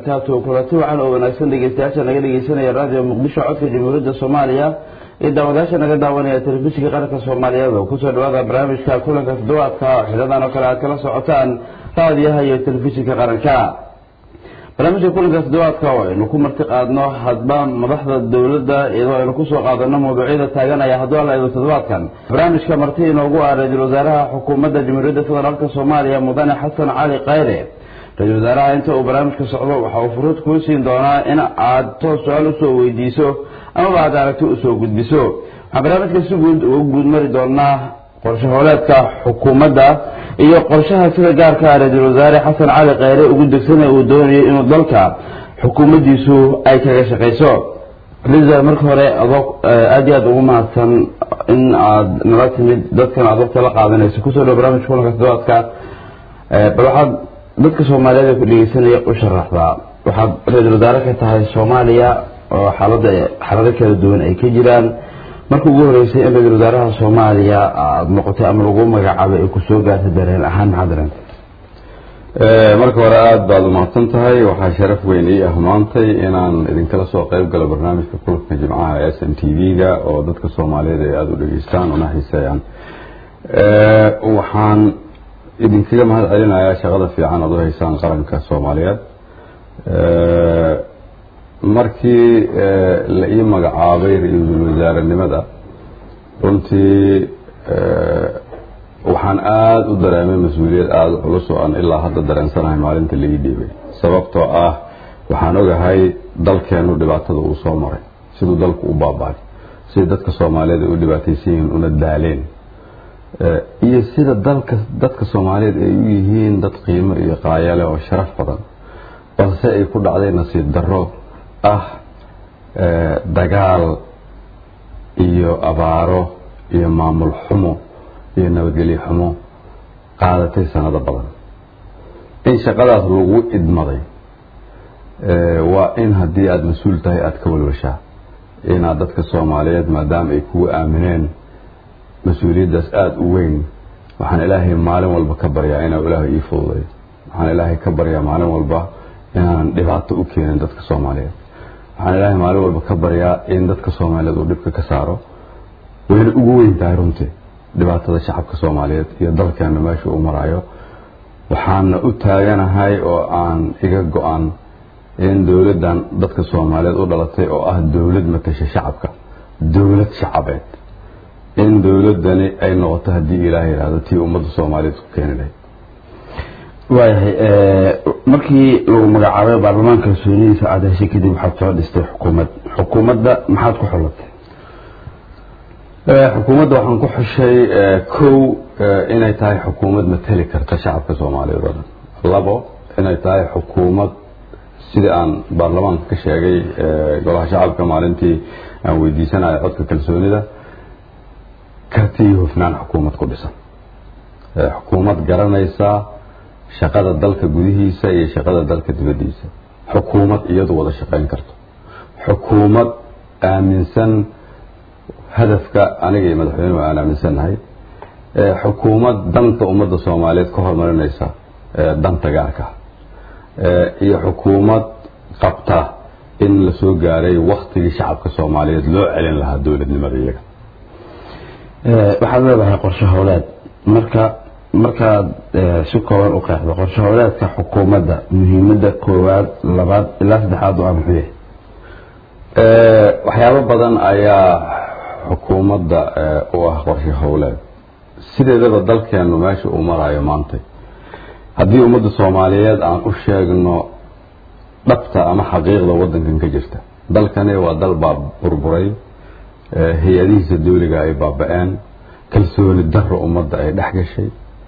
wabarakaatu kulanti wacan oo wanaagsan dhegeystayaasha naga dhegeysanaya raadiyo muqdisho codka jamhuuriyadda soomaaliya iyo daawadayaasha naga daawanaya telefishinka qaranka soomaaliyeed oo kusoo dhawaada barnaamijka kulanka toddobaadka oo xilidan oo kale aad kala socotaan raadiyaha iyo telefishinka qaranka barnaamijka kulanka toddobaadka oo aynu ku marti qaadno hadba madaxda dowladda iyadoo aynu kusoo qaadano mawduucyada taaganaya hadduu alla eedo toddobaadkan barnaamijka marti inoogu ah ra-iisul wasaaraha xukuumadda jamhuuriyadda federaalka soomaaliya mudane xasan cali khayre ra-isul wasaaraha inta uu barnaamijka socdo waxa uu furuud kuu siin doonaa in aad toos su-aal usoo weydiiso amaba aad aragti usoo gudbiso waxaan barnaamijka si guud uga guud mari doonaa qorshe hooleedka xukuumadda iyo qorshaha sida gaarka ah ra-iisul wasaare xasan cali khayre ugu degsanay uu doonayo inuu dalka xukuumaddiisu ay kaga shaqayso ra-isul marka hore adoo aada iyo aada ugu mahadsan in aad nala timid dadkan aad waqti la qaadanayso kusoo dhawo barnaamijka kulanka toddobaadka bal waxaad dadka soomaaliyeed ee ku dhegeysanaya u sharaxdaa waxaad ra-iisul wasaare ka tahay soomaaliya oo xaalada xaalado kala duwan ay ka jiraan marka ugu horeysay in ra-iisul wasaaraha soomaaliya aada noqotay ama lagu magacaabay ay kusoo gaartay dareen ahaan maxaa dareentay marka hore aada baad umahadsan tahay waxaa sharaf weyn ii ah maantay inaan idinkala soo qeyb galo barnaamijka kulubka jimcaha s n t v-ga oo dadka soomaaliyeed ay aada u dhegeystaan una xiiseeyaan waxaan idinkaga mahad celinayaa shaqada fiican aad u haysaan qaranka soomaaliyeed markii la ii magacaabay ra-iisul wasaarenimada runtii waxaan aada u dareemay mas-uuliyad aada u culus oo aan ilaa hadda dareensanahay maalinta la ii dhiibay sababtoo ah waxaan ogahay dalkeenu dhibaatada uu soo maray siduu dalku u baaba'ay sida dadka soomaaliyeed ay u dhibaataysan yihiin una daaleen iyo sida dalka dadka soomaaliyeed ay u yihiin dad qiimo iyo qaayale oo sharaf badan balse ay ku dhacday nasiib darro ah dagaal iyo abaaro iyo maamul xumo iyo nabadgelyo xumo qaadatay sanado badan in shaqadaas lagu idmaday waa in haddii aada mas-uul tahay aada ka walwashaa inaad dadka soomaaliyeed maadaama ay kugu aamineen mas-uuliyaddaas aada u weyn waxaan ilaahay maalin walba ka baryaa inaa ilaahay ii fududay waxaan ilaahay ka baryaa maalin walba inaanan dhibaato u keenin dadka soomaaliyeed waxaan ilaahay maalin walba ka baryaa in dadka soomaaliyeed uu dhibka ka saaro wayna ugu weyn tahay runtii dhibaatada shacabka soomaaliyeed iyo dalkeena meesha uu maraayo waxaana u taaganahay oo aan iga go-an in dowladdan dadka soomaaliyeed u dhalatay oo ah dowlad matasha shacabka dowlad shacabeed in dowladani ay noqoto haddii ilaah yidhaahdo tii ummadda soomaaliyeed ku keeni lahayd waayahay markii lagu magacaabay baarlamaanka kalsoonidiisa aada heshay kadib waxaad soo dhistay xukuumad xukuumadda maxaad ku xulatay xukuumadda waxaan ku xushay kow inay tahay xukuumad mateli karta shacabka soomaaliyeed oo dhan labo inay tahay xukuumad sidii aan baarlamaanka ka sheegay golaha shacabka maalintii aan weydiisanayo codka kalsoonida karti iyo hufnaan xukuumad ku dhisan xukuumad garanaysa shaqada dalka gudihiisa iyo shaqada dalka dibaddiisa xukuumad iyadu wada shaqayn karto xukuumad aaminsan hadafka aniga iyo madaxweynuhu aan aaminsannahay xukuumad danta ummadda soomaaliyeed ka horumarinaysa danta gaarka iyo xukuumad qabta in la soo gaaray waktigii shacabka soomaaliyeed loo celin lahaa dowladnimada iyaga waxaad leedahay qorshe howleed marka markaad si kooban u qeexdo qorshe howleedka xukuumadda muhiimadda koowaad labaad ilaa saddexaad waa muxuu yahay waxyaabo badan ayaa xukuumadda u ah qorshe howleed sideedaba dalkeenu meesha uu maraayo maantay haddii ummadda soomaaliyeed aan u sheegno dhabta ama xaqiiqda waddankan ka jirta dalkani waa dal baa burburay hay-adihiisa dawliga ay baaba-een kalsooni daro ummadda ay dhex gashay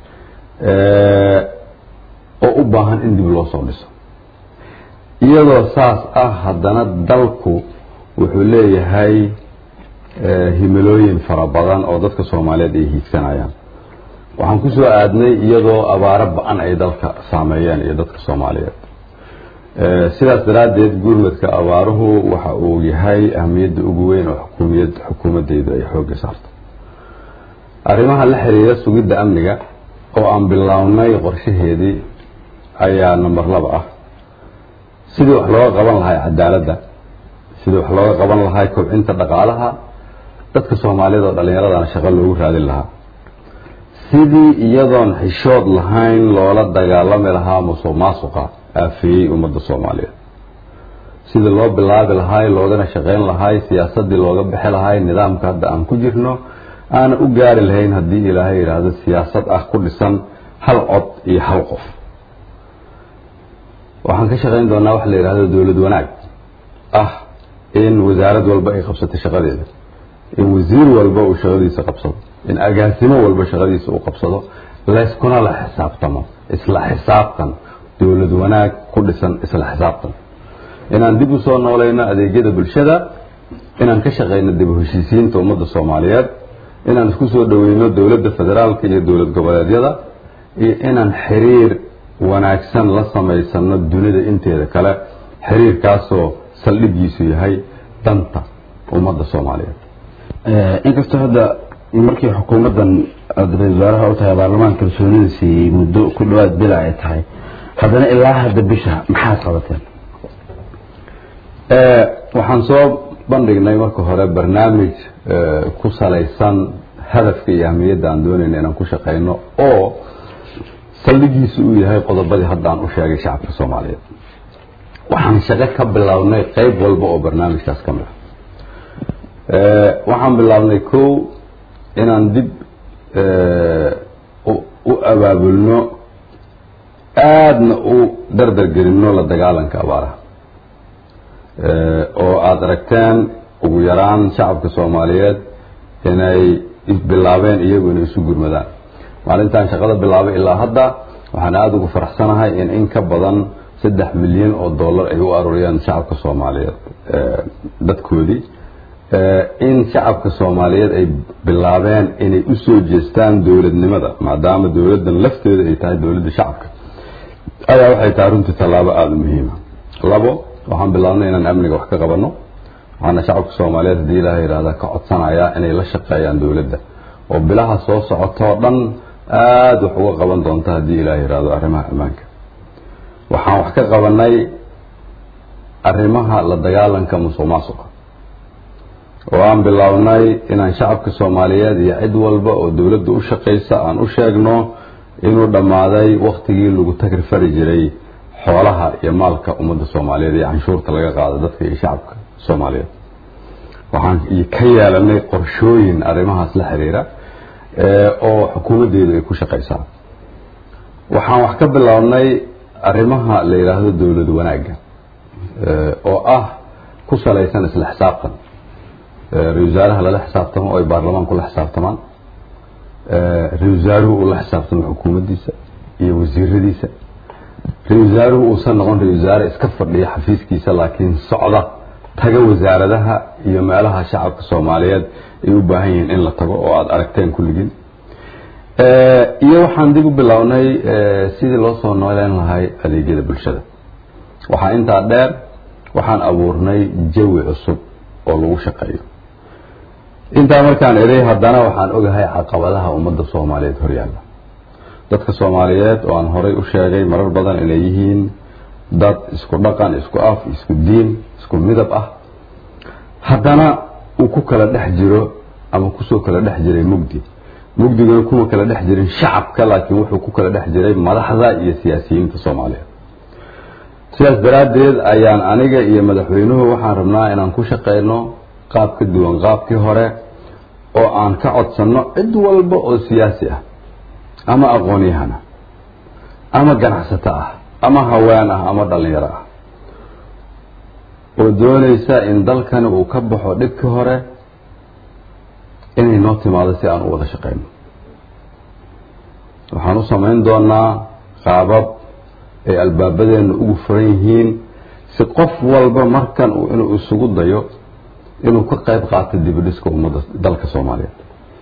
oo u baahan in dib loo soo dhiso iyadoo saas ah haddana dalku wuxuu leeyahay himilooyin fara badan oo dadka soomaaliyeed ay hiigsanayaan waxaan ku soo aadnay iyadoo abaaro ba-an ay dalka saameeyeen iyo dadka soomaaliyeed sidaas daraaddeed gurmadka abaaruhu waxa uu yahay ahamiyadda ugu weyn oo xukuumiyad xukuumaddeydu ay xoogga saarto arrimaha la xiriira sugidda amniga oo aan bilownay qorshaheedii ayaa number laba ah sidii wax looga qaban lahay cadaaladda sidii wax looga qaban lahay kobcinta dhaqaalaha dadka soomaaliyada oo dhallinyaradana shaqo loogu raadin lahaa sidii iyadoon xishood lahayn loola dagaalami lahaa musuq maasuqa aafeeyey ummadda soomaaliyeed sidii loo bilaabi lahay loogana shaqayn lahay siyaasadii looga bixi lahay nidaamka hadda aan ku jirno aana u gaari lahayn haddii ilaahay yidhaahdo siyaasad ah ku dhisan hal cod iyo hal qof waxaan ka shaqayn doonaa waxa la yidhahdo dowlad wanaag ah in wasaarad walba ay qabsato shaqadeeda in wasiir walba uu shaqadiisa qabsado in agaasimo walba shaqadiisa uu qabsado layskuna la xisaabtamo isla xisaabtan dowlad wanaag ku dhisan isla xisaabtan inaan dib u soo noolayno adeegyada bulshada inaan ka shaqayno dib u heshiisiinta ummadda soomaaliyeed inaan isku soo dhoweyno dowladda federaalka iyo dowlad goboleedyada iyo inaan xiriir wanaagsan la samaysano dunida inteeda kale xiriirkaasoo saldhigiisu yahay danta ummadda soomaaliyeed inkastoo hadda markii xukuumaddan aada ra-isul wasaaraha u tahay baarlamaan kalsoonida siiyey muddo ku dhawaad bila ay tahay haddana ilaa hadda bisha maxaad qabateen waxaan soo bandhignay marka hore barnaamij ku salaysan hadafka iyo ahmiyadda aan doonayna inaan ku shaqayno oo saldhigiisu uu yahay qodobadii hadda aan u sheegay shacabka soomaaliyeed waxaan shaqo ka bilownay qeyb walba oo barnaamijkaas ka mid ah waxaan bilownay kow inaan dib u abaabulno aadna u dardargelinno la dagaalanka abaaraha oo aada aragteen ugu yaraan shacabka soomaaliyeed inay bilaabeen iyagu inay isu gurmadaan maalintaan shaqada bilaabay ilaa hadda waxaan aada ugu faraxsanahay in in ka badan saddex milyan oo dollar ay u aruuriyeen shacabka soomaaliyeed dadkoodii in shacabka soomaaliyeed ay bilaabeen inay usoo jeestaan dowladnimada maadaama dowladdan lafteeda ay tahay dowladda shacabka ayaa waxay tahay runtii tallaabo aada u muhiima labo waxaan bilaabnay inaan amniga wax ka qabanno waxaana shacabka soomaaliyeed haddii ilaah yidhahda ka codsanayaa inay la shaqeeyaan dowladda oo bilaha soo socotoo dhan aada wax uga qaban doonta haddii ilaah yidhahdo arrimaha ammaanka waxaan wax ka qabanay arrimaha la dagaalanka musuq maasuqa oo aan bilownay inaan shacabka soomaaliyeed iyo cid walba oo dowladda u shaqaysa aan u sheegno inuu dhammaaday waktigii lagu tagri fari jiray xoolaha iyo maalka ummadda soomaaliyeed iyo canshuurta laga qaado dadka iyo shacabka soomaaliyeed waxaan ka yeelanay qorshooyin arrimahaas la xiriira oo xukuumaddeedu ay ku shaqaysaa waxaan wax ka bilownay arrimaha la yidhaahdo dowlad wanaagga oo ah ku salaysan isla xisaabtan ra-isul wasaaraha lala xisaabtamo oo ay baarlamaanku la xisaabtamaan ra-isul wasaaruhu uu la xisaabtamo xukuumaddiisa iyo wasiiradiisa ra-isul wasaaruhu uusan noqon ra-isul wasaare iska fadhiya xafiiskiisa laakiin socda taga wasaaradaha iyo meelaha shacabka soomaaliyeed ay u baahan yihiin in la tago oo aada aragteen kulligiin iyo waxaan dib u bilownay sidii loo soo nooleyn lahay adeegyada bulshada waxaa intaa dheer waxaan abuurnay jawi cusub oo lagu shaqeeyo intaa markaan eray haddana waxaan ogahay caqabadaha ummadda soomaaliyeed horyaalla dadka soomaaliyeed oo aan horay u sheegay marar badan inay yihiin dad isku dhaqan isku af isku diin isku midab ah haddana uu ku kala dhex jiro ama kusoo kala dhex jiray mugdi mugdiguna kuma kala dhex jirin shacabka laakiin wuxuu ku kala dhex jiray madaxda iyo siyaasiyiinta soomaaliyeed sidaas daraaddeed ayaan aniga iyo madaxweynuhu waxaan rabnaa inaan ku shaqeyno qaab ka duwan qaabkii hore oo aan ka codsanno cid walba oo siyaasi ah ama aqoon-yahana ama ganacsato ah ama haween ah ama dhallinyaro ah oo doonaysa in dalkani uu ka baxo dhibkii hore inay noo timaado si aan u wada shaqeyno waxaan u samayn doonaa qaabab ay albaabadeenna ugu furan yihiin si qof walba markan uu inuu isugu dayo inuu ka qayb qaato dibidhiska ummadda dalka soomaaliyeed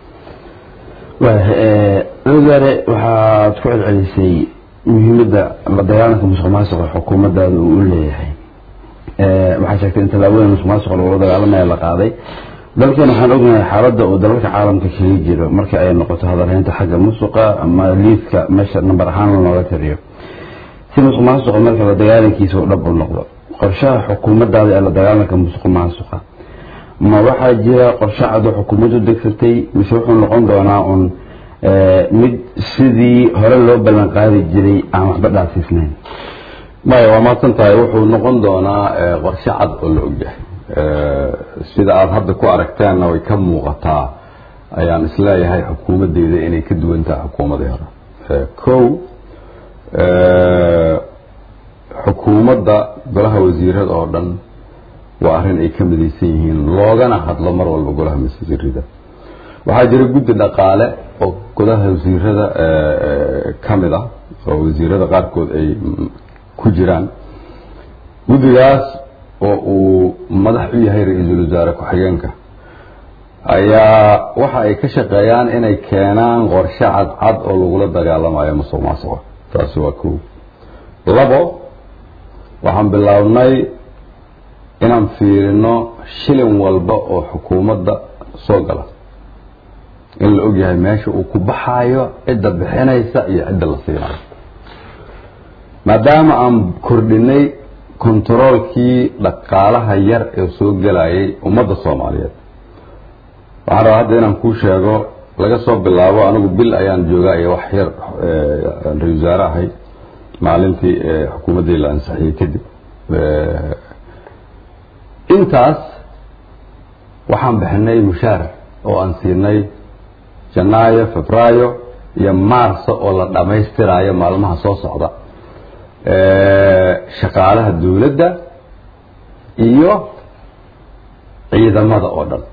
wasaare waxaad ku celcelisay muhiimadda la dagaalanka musuq maasuqa xukuumaddaada uu u leeyahay waxaa sheegtay in tallaabooyin musuq maasuqa lagula dagaalamaya la qaaday dalkan waxaan ognahay xaaladda uu dalalka caalamka kaga jiro marka ay noqoto hadalhaynta xagga musuqa ama liidka meesha namber ahaan lanooga tiriyo si musuq maasuqa marka la dagaalankiisa u dhab u noqdo qorshaha xukuumaddaada ee la dagaalanka musuq maasuqa ma waxaa jira qorshe cad oo xukuumaddu degsatay mise wuxuu noqon doonaa un mid sidii hore loo ballan qaadi jiray aan waxba dhaafsiisnayn maya waa mahadsan tahay wuxuu noqon doonaa qorshe cad oo la ogyahay sida aada hadda ku aragteenna way ka muuqataa ayaan isleeyahay xukuumaddeeda inay ka duwan tahay xukuumadii hore kow xukuumadda golaha wasiirada oo dhan waa arrin ay ka midaysan yihiin loogana hadlo mar walba golaha wasiirada waxaa jira guddi dhaqaale oo golaha wasiirada ka mid ah oo wasiirada qaarkood ay ku jiraan guddigaas oo uu madax u yahay ra-iisul wasaare ku-xigeenka ayaa waxa ay ka shaqeeyaan inay keenaan qorshe cadcad oo lagula dagaalamayo musuq maasuqa taasi waa kow labo waxaan bilownay inaan fiirino shilin walba oo xukuumadda soo gala in la ogyahay meesha uu ku baxayo cidda bixinaysa iyo cidda la siinayo maadaama aan kordhinay kontaroolkii dhaqaalaha yar ee soo gelayay ummadda soomaaliyeed waxaan rabaa hadda inaan kuu sheego laga soo bilaabo anigu bil ayaan joogaa iyo wax yar ra-isul wasaare ahay maalintii xukuumaddii la ansixiyey kadib intaas waxaan bixinay mushaar oo aan siinay janaayo febraayo iyo maarso oo la dhammaystiraayo maalmaha soo socda shaqaalaha dowladda iyo ciidamada oo dhan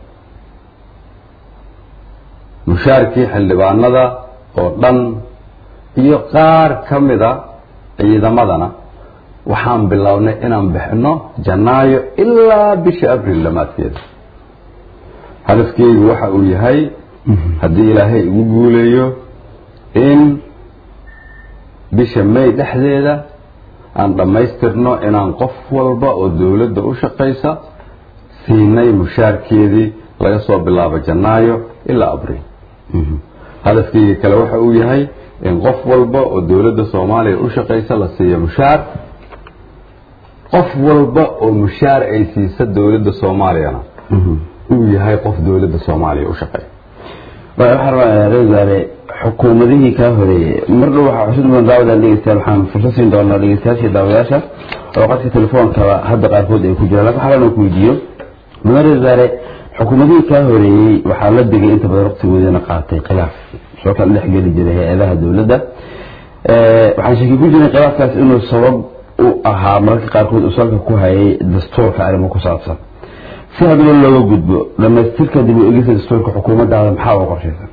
mushaarkii xildhibaanada oo dhan iyo qaar ka mida ciidamadana waxaan bilownay inaan bixino janaayo ilaa bisha abril dhammaadkeeda hadafkeygu waxa uu yahay haddii ilaahay igu guuleeyo in bisha may dhexdeeda aan dhammaystirno inaan qof walba oo dowladda u shaqaysa siinay mushaarkeedii laga soo bilaabo janaayo ilaa abril hadafkeyga kale waxa uu yahay in qof walba oo dowladda soomaaliya u shaqaysa la siiyo mushaar qof walba oo mushaar ay siisa dowladda soomaaliyana uu yahay qof dowladda soomaaliya u shaqeeya waxaa rabaa reesaare xukuumadihii kaa horeeyey mar dhow waxaa cusub mudan daawadaan dhegeystayaal waxaan fursad siin doonaa dhegeystayaashii daawadayaasha oo qadka telefoonkaba hadda qaarkood ay ku jiraan lakin waxaa rabaa ku weydiiyo mudan reesaare xukuumadihii kaa horeeyey waxaa la degay inta badan waqtigoodana qaatay khilaaf soo kala dhex geli jiray hay-adaha dowladda waxaan shaki ku jiray khilaafkaas inuu sabab u ahaa mararka qaarkood uu salka ku hayay dastuurka arrimo ku saabsan si hadaba looga gudbo dhamaystirka dib u egista dastuurka xukuumaddaada maxaa uga qorshaysan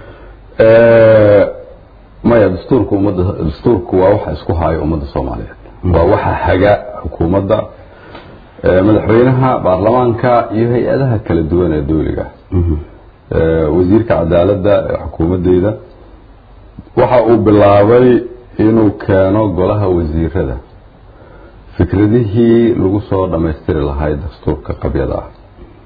maya dastuurka ummadda dastuurku waa waxa isku haayo ummadda soomaaliyeed waa waxa haga xukuumadda madaxweynaha baarlamaanka iyo hay-adaha kala duwan ee dowliga wasiirka cadaaladda ee xukuumadeyda waxa uu bilaabay inuu keeno golaha wasiirada fikradihii lagu soo dhammaystiri lahay dastuurka qabyada ah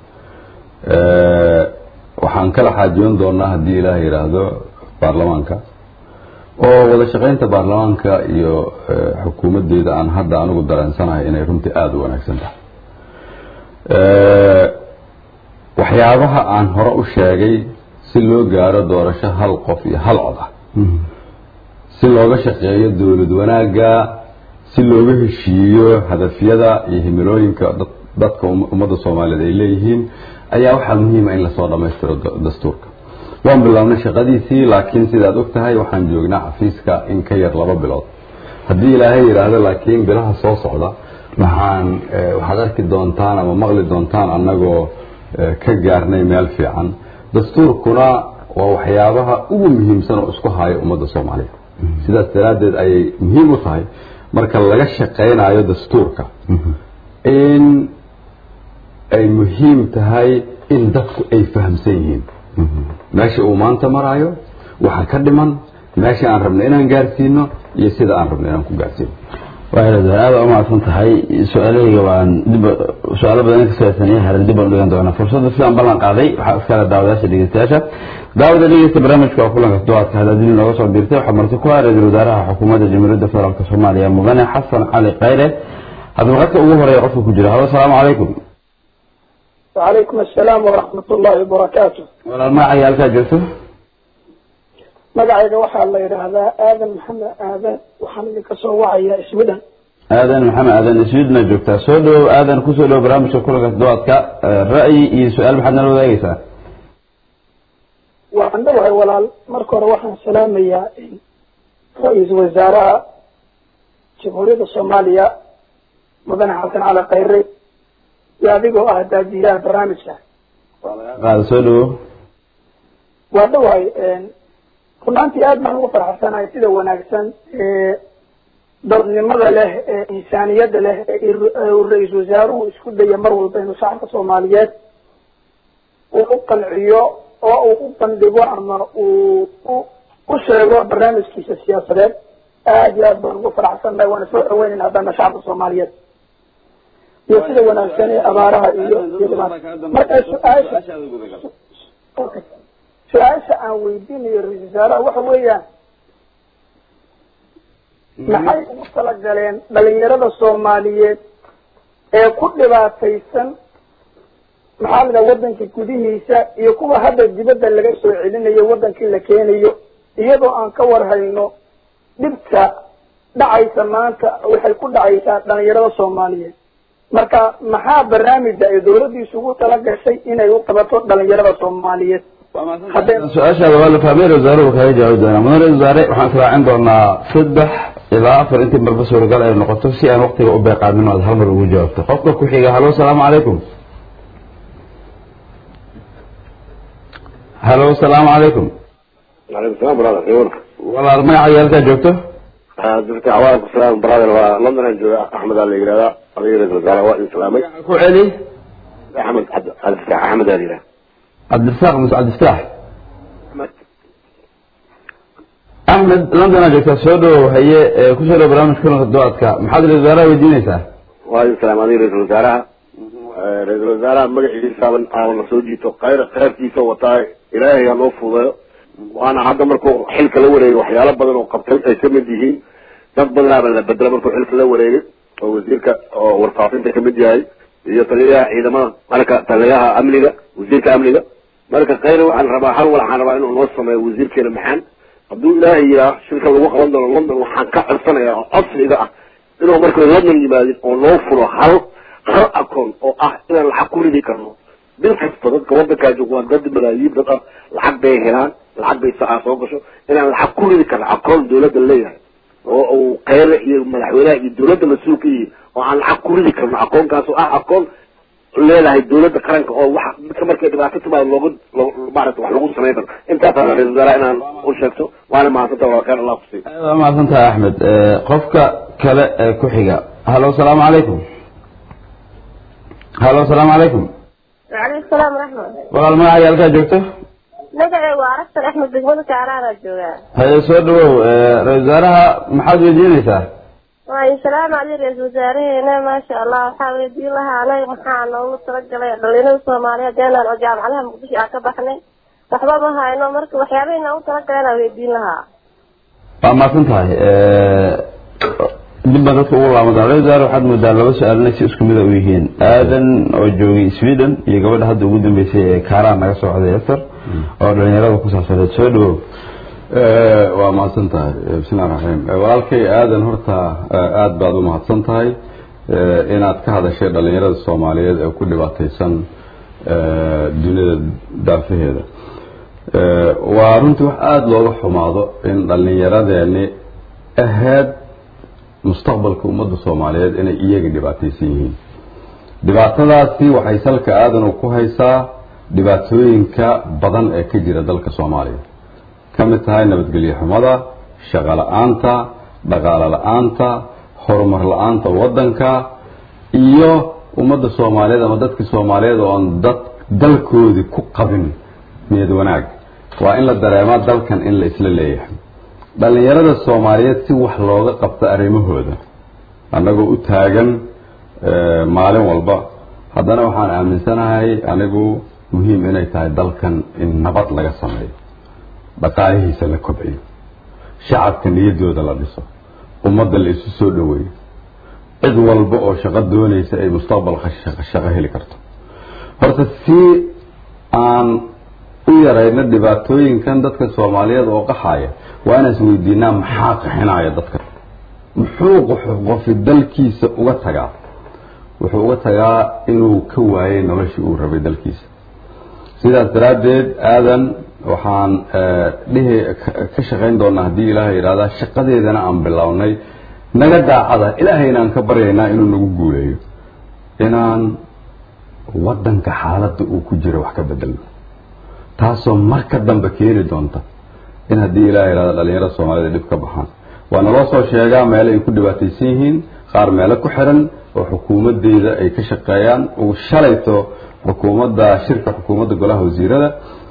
waxaan kala xaajoon doonaa haddii ilaah yidhaahdo baarlamaanka oo wada shaqaynta baarlamaanka iyo xukuumadeyda aan hadda anigu dareensanahay inay runtii aada u wanaagsan tahay waxyaabaha aan hore u sheegay si loo gaaro doorasho hal qof iyo hal cod ah si looga shaqeeyo dowlad wanaagga si looga heshiiyo hadafyada iyo himilooyinka dadka ummadda soomaaliyeed ay leeyihiin ayaa waxaa muhiima in lasoo dhammaystiro dastuurka waan bilownay shaqadiisii laakiin sidaad og tahay waxaan joognaa xafiiska in ka yar laba bilood haddii ilaahay yidhaahdo laakiin bilaha soo socda waxaan waxaad arki doontaan ama maqli doontaan annagoo ka gaarnay meel fiican dastuurkuna waa waxyaabaha ugu muhiimsan oo isku haayo ummadda soomaaliyeed sidaas daraaddeed ayay muhiim u tahay marka laga shaqaynayo dastuurka in ay muhiim tahay in dadku ay fahamsan yihiin meesha uu maanta maraayo waxa ka dhiman meesha aan rabno inaan gaarsiino iyo sida aan rabno inaan ku gaarsiino aada u mahadsan tahay su-aalahayga waan dib su-aalo badan in ka saabsanaya haran dib baan dhigan doonaa fursadda sidaan ballan qaaday waxaa iskale daawadayaasha dhegeystayaasha daawada dhegeysta barnaamijka waa kulanka duwaadka hadaadili nooga soo dirtay waxaa marti ku ah ra-iisul wasaaraha xukuumadda jamhuuriyadda federaalk soomaaliya mudane xasan cali khayre haddaba qadka ugu horeeya qofka ku jira halo asalaamu calaykum وعليكم السلام ورحمة الله وبركاته walaal magacaya halkaa joogto magacayga waxaa la yidhaahdaa aadan maxamed aadan waxaan idinka soo wacayaa iswidan aadan maxamed aadan iswiidna joogtaa soo dhawow aadan kusoo dhawow barnaamijka kulanka toddobaadka ra'yi iyo su-aal maxaad nala wadaagaysaa waan dhawahay walaal marka hore waxaan salaamayaa ra-iisul wasaaraha jamhuuriyadda soomaaliya mudane xasan cali khayre iyo adigoo ah daadiyaha barnaamijka qaada soo dhawow waa dhawahay runaantii aad baan ugu farxsanahay sida wanaagsan ee dadnimada leh ee insaaniyadda leh ee uu ra-iisul wasaaruhu isku daya mar walba inuu shacabka soomaaliyeed uu u qanciyo oo uu u bandhigo ama uu u sheego barnaamijkiisa siyaasadeed aad iyo aad baan ugu faraxsannahay waana soo dhaweynayna haddana shacabka soomaaliyeed iyo sida wanaagsan ee abaaraha iyo iyo dhibaata marka su-aasha okay su-aasha aan weydiinayo ra-isul wasaaraha waxa weeyaan maxay ugu talagaleen dhalinyarada soomaaliyeed ee ku dhibaataysan maxaa la wadanka gudihiisa iyo kuwa hadda dibadda laga soo celinayo wadankii la keenayo iyadoo aan ka warhayno dhibta dhacaysa maanta waxay ku dhacaysaa dhalinyarada soomaaliyeed marka maxaa barnaamija ay dawladdiisu ugu tala gashay inay u qabato dhalinyarada soomaaliyeed su-aashaada waa la fahmay wasaaruhu kaga jawaabi doonaa mudane wasaare waxaan israacin doonaa saddex ilaa afar intii marba suuragal ay noqoto si aan waktiga u beeqaamin aad hal mar ugu jawaabto qofka ku xiga halo asalaamu calaykum halo asalaamu calaykum وعليكم السلام برادر يقول walaal magacaaga halkaa joogto دكتور عوالكم السلام برادر ولندن أنجو أحمد علي يقرأ علي رئيس الوزراء وإن سلامي ku celi أحمد عبد الفتاح أحمد علي cabdirasaaq muse cabdifataax أحمد axmed london aa joogtaa soo dhawow haye ee kusoo dhawo barnaamij kulanka doadka maxaad ra wasaaraha weydiinaysaa وإن سلام علي رئيس الوزراء رئيس الوزراء مقعي سابن آوان سوجيتو خير خير كيسو وطاي إلهي الله فوضي وأنا هذا مركو حلك الأولي وحيالة بدن وقبتل أي كمد يهين dad badanaa baa la bedela markuu xilka la wareegay oo wasiirka oo warfaafinta kamid yahay iyo taliyaha ciidamada marka taliyaha amniga wasiirka amniga marka khayra waxaan rabaa hal waxaan rabaa inuu noo sameeyo wasiirkeena maxaan hadduu ilaahay yiraa shirka lagu qaban doono london waxaan ka codsanayaa oo codsiga ah inuu marka london yimaadin oo noo furo hal hal akoon oo ah inaan lacag ku ridi karno bil kasta dadka wadankaa jooga waa dad malaayiin dad ah lacag bay helaan lacag bay sacaa soo gasho inaan lacag ku ridi karno akoon dawladda leeyahay oo uu kheyre iyo madaxweynaha iyo dawladda mas-uul ka yihiin oo aan lacag ku ridi karno akoonkaas oo ah akoon leedahay dawladda qaranka oo wax dadka markay dhibaato timaado looga maarata wax lagu samayn karo intaasaan ra-isul wasaaraha inaan u sheegto waana mahadsanta waa khayr allah kusiiyo aad waa mahadsan tahay axmed qofka kale ee ku xiga halo asalaamu calaykum halo asalaamu calaykum وعليكم السلام ورحمة walaal magacaaga halkaa joogto magaca waa aragtan axmed degmada kaaraana joogaa haye soo dhawow ra-isul wasaaraha maxaad weydiinaysaa waayo salaam ali ra-iisul wasaareheena maasha allah waxaa weydiin lahaa anaga maxaa noogu talagalay dhalinyarada soomaaliyeed eenaan oo jaamacadaha muqdisho aan ka baxnay waxba ma hayno marka waxyaabahay noogu talagaleen aan weydiin lahaa waa mahadsan tahay dib baan dadka ugu laaban doona ra-isul wasaare waxaad moodaa laba su-aal inay si isku mida u yihiin aadan oo joogay sweden iyo gabadha hadda ugu dambeysay ee kaaraan naga socday eser oo dhalinyarada ku saabsaneed soo dhawow waa mahadsan tahay bismillahi raxmaan walaalkay aadan horta aada baad u mahadsan tahay inaad ka hadashay dhalinyarada soomaaliyeed ee ku dhibaataysan dunida daafaheeda waa runtii wax aada looga xumaado in dhallinyaradeeni ahayd mustaqbalka ummadda soomaaliyeed inay iyaga dhibaataysan yihiin dhibaatadaasi waxay salka aadan ku haysaa dhibaatooyinka badan ee ka jira dalka soomaaliya ka mid tahay nabadgelyo xumada shaqo la-aanta dhaqaalo la-aanta horumar la-aanta waddanka iyo ummadda soomaaliyeed ama dadka soomaaliyeed oo aan dad dalkoodii ku qabin niyad wanaag waa in la dareemaa dalkan in la isla leeyahay dhallinyarada soomaaliyeed si wax looga qabto arrimahooda annagoo u taagan maalin walba haddana waxaan aaminsanahay anigu muhiim inay tahay dalkan in nabad laga sameeyo dhaqaalihiisa la kobciyo shacabka niyaddooda la dhiso ummadda la isu soo dhoweeyo cid walba oo shaqo doonaysa ay mustaqbalka shaqo heli karto horta si aan u yarayno dhibaatooyinkan dadka soomaaliyeed oo qaxaya waa inaan isweydiinaa maxaa qaxinaya dadka muxuu qofi dalkiisa uga tagaa wuxuu uga tagaa inuu ka waayay noloshii uu rabay dalkiisa sidaas daraaddeed aadan waxaan dhihi ka shaqayn doonaa haddii ilaahay yidhahdaa shaqadeedana aan bilownay naga daacada ilaahayna aan ka baryaynaa inuu nagu guuleeyo inaan waddanka xaaladda uu ku jiro wax ka bedelno taasoo marka dambe keeni doonta in haddii ilahay yidhahda dhalinyarada soomaalida dhib ka baxaan waa naloo soo sheegaa meelo ay ku dhibaataysan yihiin qaar meelo ku xiran oo xukuumadeyda ay ka shaqeeyaan uu shalayto xukuumadda shirka xukuumadda golaha wasiirada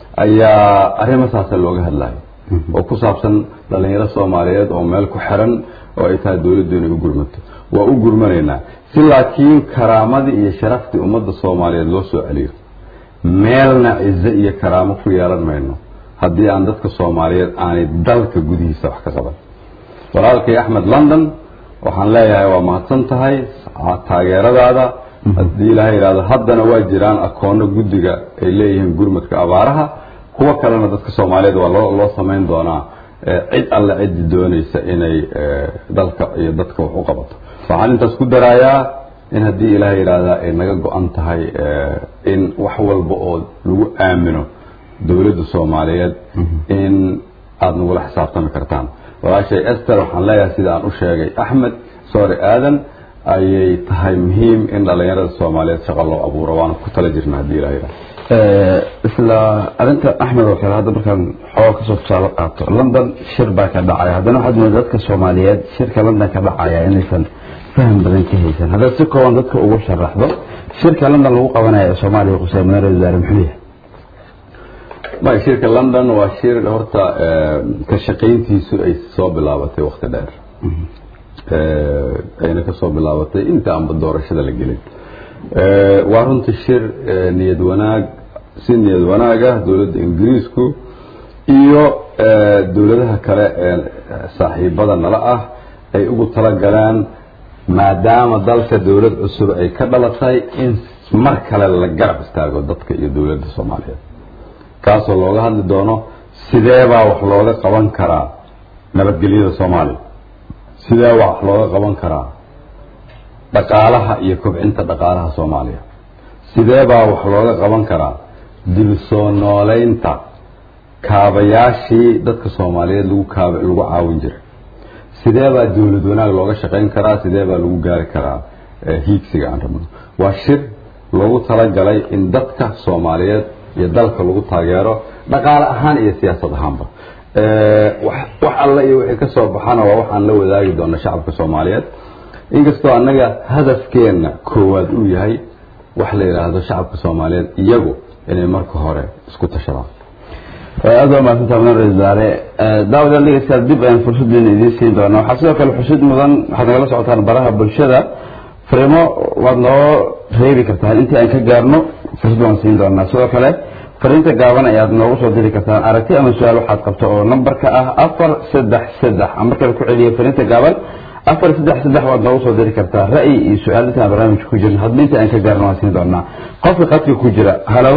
ayaa arrimo saasa looga hadlayo oo ku saabsan dhalinyaro soomaaliyeed oo meel ku xiran oo ay tahay dowladdu inay u gurmato waa u gurmanaynaa si laakiin karaamadii iyo sharaftii ummadda soomaaliyeed loo soo celiyo meelna cizo iyo karaamo ku yeelan mayno haddii aan dadka soomaaliyeed aanay dalka gudihiisa wax ka qaban walaalkay axmed london waxaan leeyahay waa mahadsan tahay taageeradaada haddii ilaahay yidhahdo haddana waa jiraan akoono guddiga ay leeyihiin gurmadka abaaraha kuwo kalena dadka soomaaliyeed waa loo loo samayn doonaa cid alle ciddi doonaysa inay dalka iyo dadka wax u qabato waxaan intaas ku darayaa in haddii ilaahay yidhaahdaa ay naga go-an tahay in wax walba oo lagu aamino dowladda soomaaliyeed in aada nagula xisaabtami kartaan walaashay ester waxaan leeyahay sida aan u sheegay axmed soore aadan ayay tahay muhiim in dhalinyarada soomaaliyeed shaqo loo abuuro waana ku tala jirna haddii ilaha yidhahdo isla arinta axmed oo kale hadda markaan xooga kasoo tusaale qaato london shir baa ka dhacaya haddana waxaad moodaa dadka soomaaliyeed shirka london ka dhacaya inaysan faham badan ka haysan haddaad si kooban dadka ugu sharaxdo shirka london lagu qabanaya ee soomaaliya qusay madaara wasaare muxuu yahay may shirka london waa shir horta ka shaqayntiisu ay soo bilaabatay wakti dheer ayna kasoo bilaabatay inta aanba doorashada la gelin waa runta shir niyad wanaag si niyad wanaag ah dowladda ingiriisku iyo dowladaha kale ee saaxiibada nala ah ay ugu talagaleen maadaama dalka dowlad cusub ay ka dhalatay in mar kale la garab istaago dadka iyo dowladda soomaaliyeed kaasoo looga hadli doono sideebaa wax looga qaban karaa nabadgelyada soomaaliya sidee wax looga qaban karaa dhaqaalaha iyo kobcinta dhaqaalaha soomaaliya sidee baa wax looga qaban karaa dib soo nooleynta kaabayaashii dadka soomaaliyeed lagu kaab lagu caawin jiray sidee baa dowlad wanaag looga shaqayn karaa sidee baa lagu gaari karaa hiigsiga aan rabno waa shir loogu talagalay in dadka soomaaliyeed iyo dalka lagu taageero dhaqaale ahaan iyo siyaasad ahaanba wax alle iyo wixii kasoo baxana waa waxaan la wadaagi doona shacabka soomaaliyeed inkastoo annaga hadafkeenna koowaad uu yahay wax la yidhaahdo shacabka soomaaliyeed iyagu inay marka hore isku tashadaan aada waa mahadsantaa mudan ra-isul wasaare daawadaan dhegeystayaal dib ayaan fursaddeena idiin siin doonaa waxaa sidoo kale xusid mudan waxaad nagala socotaan baraha bulshada fariimo waad noo reebi kartaan intii aan ka gaarno fursad waan siin doonaa sidoo kale fariinta gaaban ayaad noogu soo diri kartaan aragti ama su-aal waxaad qabto oo nambarka ah afar saddex saddex aan markale ku celiyo fariinta gaaban afar saddex saddex waad noogu soo diri kartaa ra'yi iyo su-aal intaan barnaamijka ku jirin hadba inta aan ka gaarno waan siin doonaa qofka qadka ku jira halo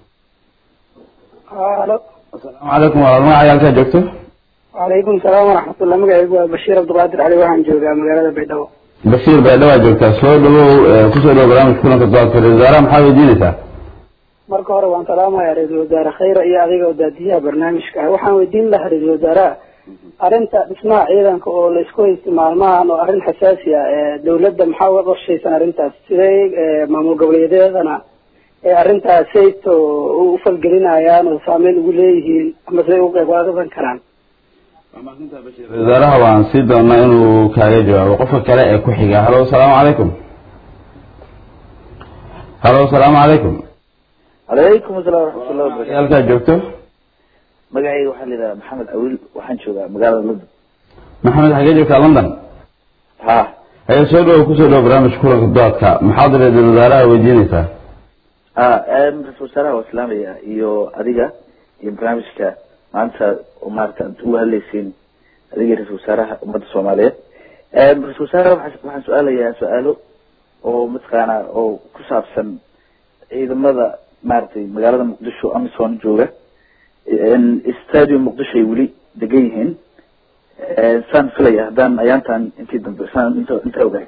halo asalaamu calaykum walaal magaca halkaa joogto wacalaykum salaam waraxmatullah magacaygu waa bashiir cabdiqaadir cali waxaan joogaa magaalada baydhabo bashiir baydhabo aad joogtaa soo dhawow kusoo dhawow barnaamijka kulanka doodka ra-isul wasaaraha maxaa weydiinaysaa marka hore waan salaamayaa ra-iisul wasaare khayra iyo adiga oo daadiyaha barnaamijka ah waxaan weydiin lahaa ra-iisul wasaaraha arrinta dhismaha ciidanka oo laysku haysta maalmahan oo arrin xasaasi ah dawladda maxaa uga qorshaysan arrintaas sidee maamul goboleedyadana ee arrintaas sayto u falgelinayaan oo saameyn ugu leeyihiin ama siday uga qayb qaadan karaan ra-isul wasaaraha waan sii doonaa inuu kaaga jawaabo qofka kale ee ku xiga halo asalaamu calaykum halo asalaamu calaykum calaykum asalaam waraxmatullahi wabarakatu halkaa joogto magacayga waxaa la yidhaha maxamed awiil waxaan joogaa magaalada london maxamed xagee joogtaa london ha haya soo dhawow kusoo dhawow barnaamijka kulanka doodka maxaad ra-isul wasaaraha weydiinaysaa a ra-isul wasaaraha waa islaamaya iyo adiga iyo barnaamijka maanta oo maarata ad uga hadlaysiin adiga ra-isul wasaaraha ummadda soomaaliyeed ra-isul wasaare waxaa waxaan su-aalayaa su-aalo oo mataqaana oo ku saabsan ciidamada maaragtay magaalada muqdisho amison jooga stadium muqdisho ay weli degan yihiin saan filaya haddaan ayaantan intii dambe saan inta intaa ogahay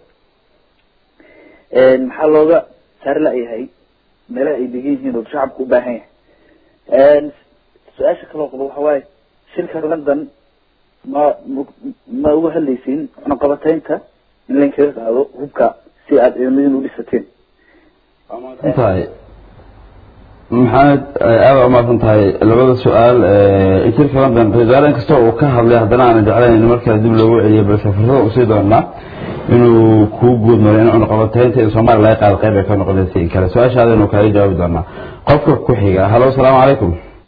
maxaa looga saari la-yahay meelaha ay degan yihiin oo shacabku u baahan yahay su-aasha kaloo qabo waxa waaye shirka london ma ma uga hadlaysiin cunaqabataynta in lainkaga qaado hubka si aada ciidamadiin u dhisateen tahay maxamed aada umaasan tahay labada su-aal shirka london ra-isul wasaare inkasta uu ka hadlay haddana aanan jeclayn in markaa dib loogu celiyo balse fursada usii doonaa inuu kuu guud maray in cunaqabataynta in soomaaliya laga qaado qayb ay ka noqonaysa in kale su-aashaadanu kaaga jawaabi doonaa qofka ku xiga halo asalaamu calaykum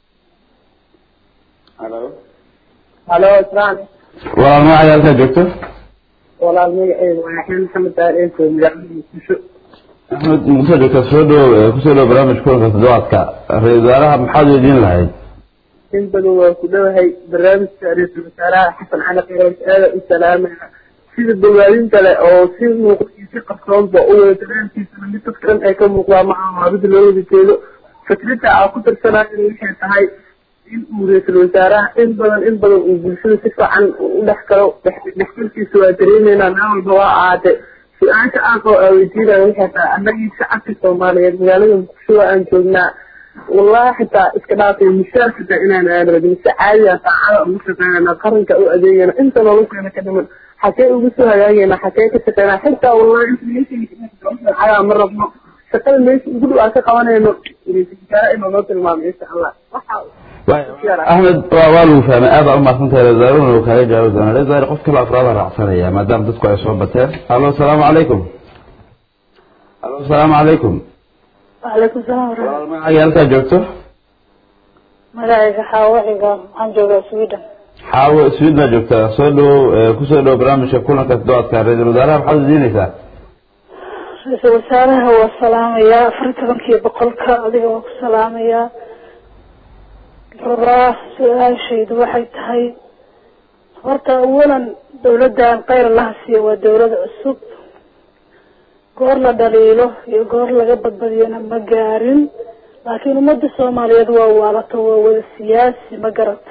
halo halo islaan walaal magacay halkaa joogto walaal magaceedu waa axmed maxamed aareento magaalada muqdisho axmed muqdisho joogta soo dhow kusoo dhow barnaamij kulanka toddobaadka ra-isul wasaaraha maxaad weydiin lahayd in badan waa ku dhowahay barnaamijka ra-iisul wasaaraha xasan cali khayroos aada u salaamaya sida dawaadinta leh oo si muuqdii si qarsoonba u wada dareenkiisana mid dadka dhan ay ka muuqdaa maca maabida loo wada jeedo fikradda aa ku tirsanayo waxay tahay in uu ra-iisul wasaaraha in badan in badan uu bulshada si fiican u dhex galo dhexgalkiisa waa dareemeynaa meel walba waa ahaatee su-aasha aan oo aweydiinaya waxay tahay annagii shacabka soomaaliyeed magaalada muqdisho waa aan joognaa wallahi xitaa iska dhaafay mishaar xitaa inaan aan rabin si caadiya saacada ugu shaqeynana qaranka u adeegana inta nolosheena ka dhiman xakee ugu soo hagaagayna xakee ka shaqeynaa xitaa wallahi inta ma rabno shaqada meesha ugu dhow aan ka qabanayno ra-iisul wasaare inuu noo tilmaamay insha allah waxa axmed waa waa lagu fahmay aada umaasan tahay ra-isul wasaarahuna uu kaaga jawaabi doonaa ra-isul wasaare qof kale afraada raacsanaya maadaama dadku ay soo bateen halo asalaamu calaykum halo asalaamu calaykum وعليكم السلام ورحمة walaal magacaaga halkaa joogto magacayga xaawaxiga waxaan joogaa sweden xaawo swid baa joogtaa soo dhow kusoo dhow barnaamijka kulanka toddobaadka ra-isul wasaaraha maxaad weydiinaysaa ra-iisul wasaaraha waa salaamayaa afar iyo tobankii boqolka adiga waa ku salaamayaa rabaa su-aashaydu waxay tahay horta awalan dawladdan kheyr laha siiya waa dawlad cusub goor la dhaliilo iyo goor laga badbadiyana ma gaarin laakiin ummadda soomaaliyeed waa waalato waa wada siyaasi ma garata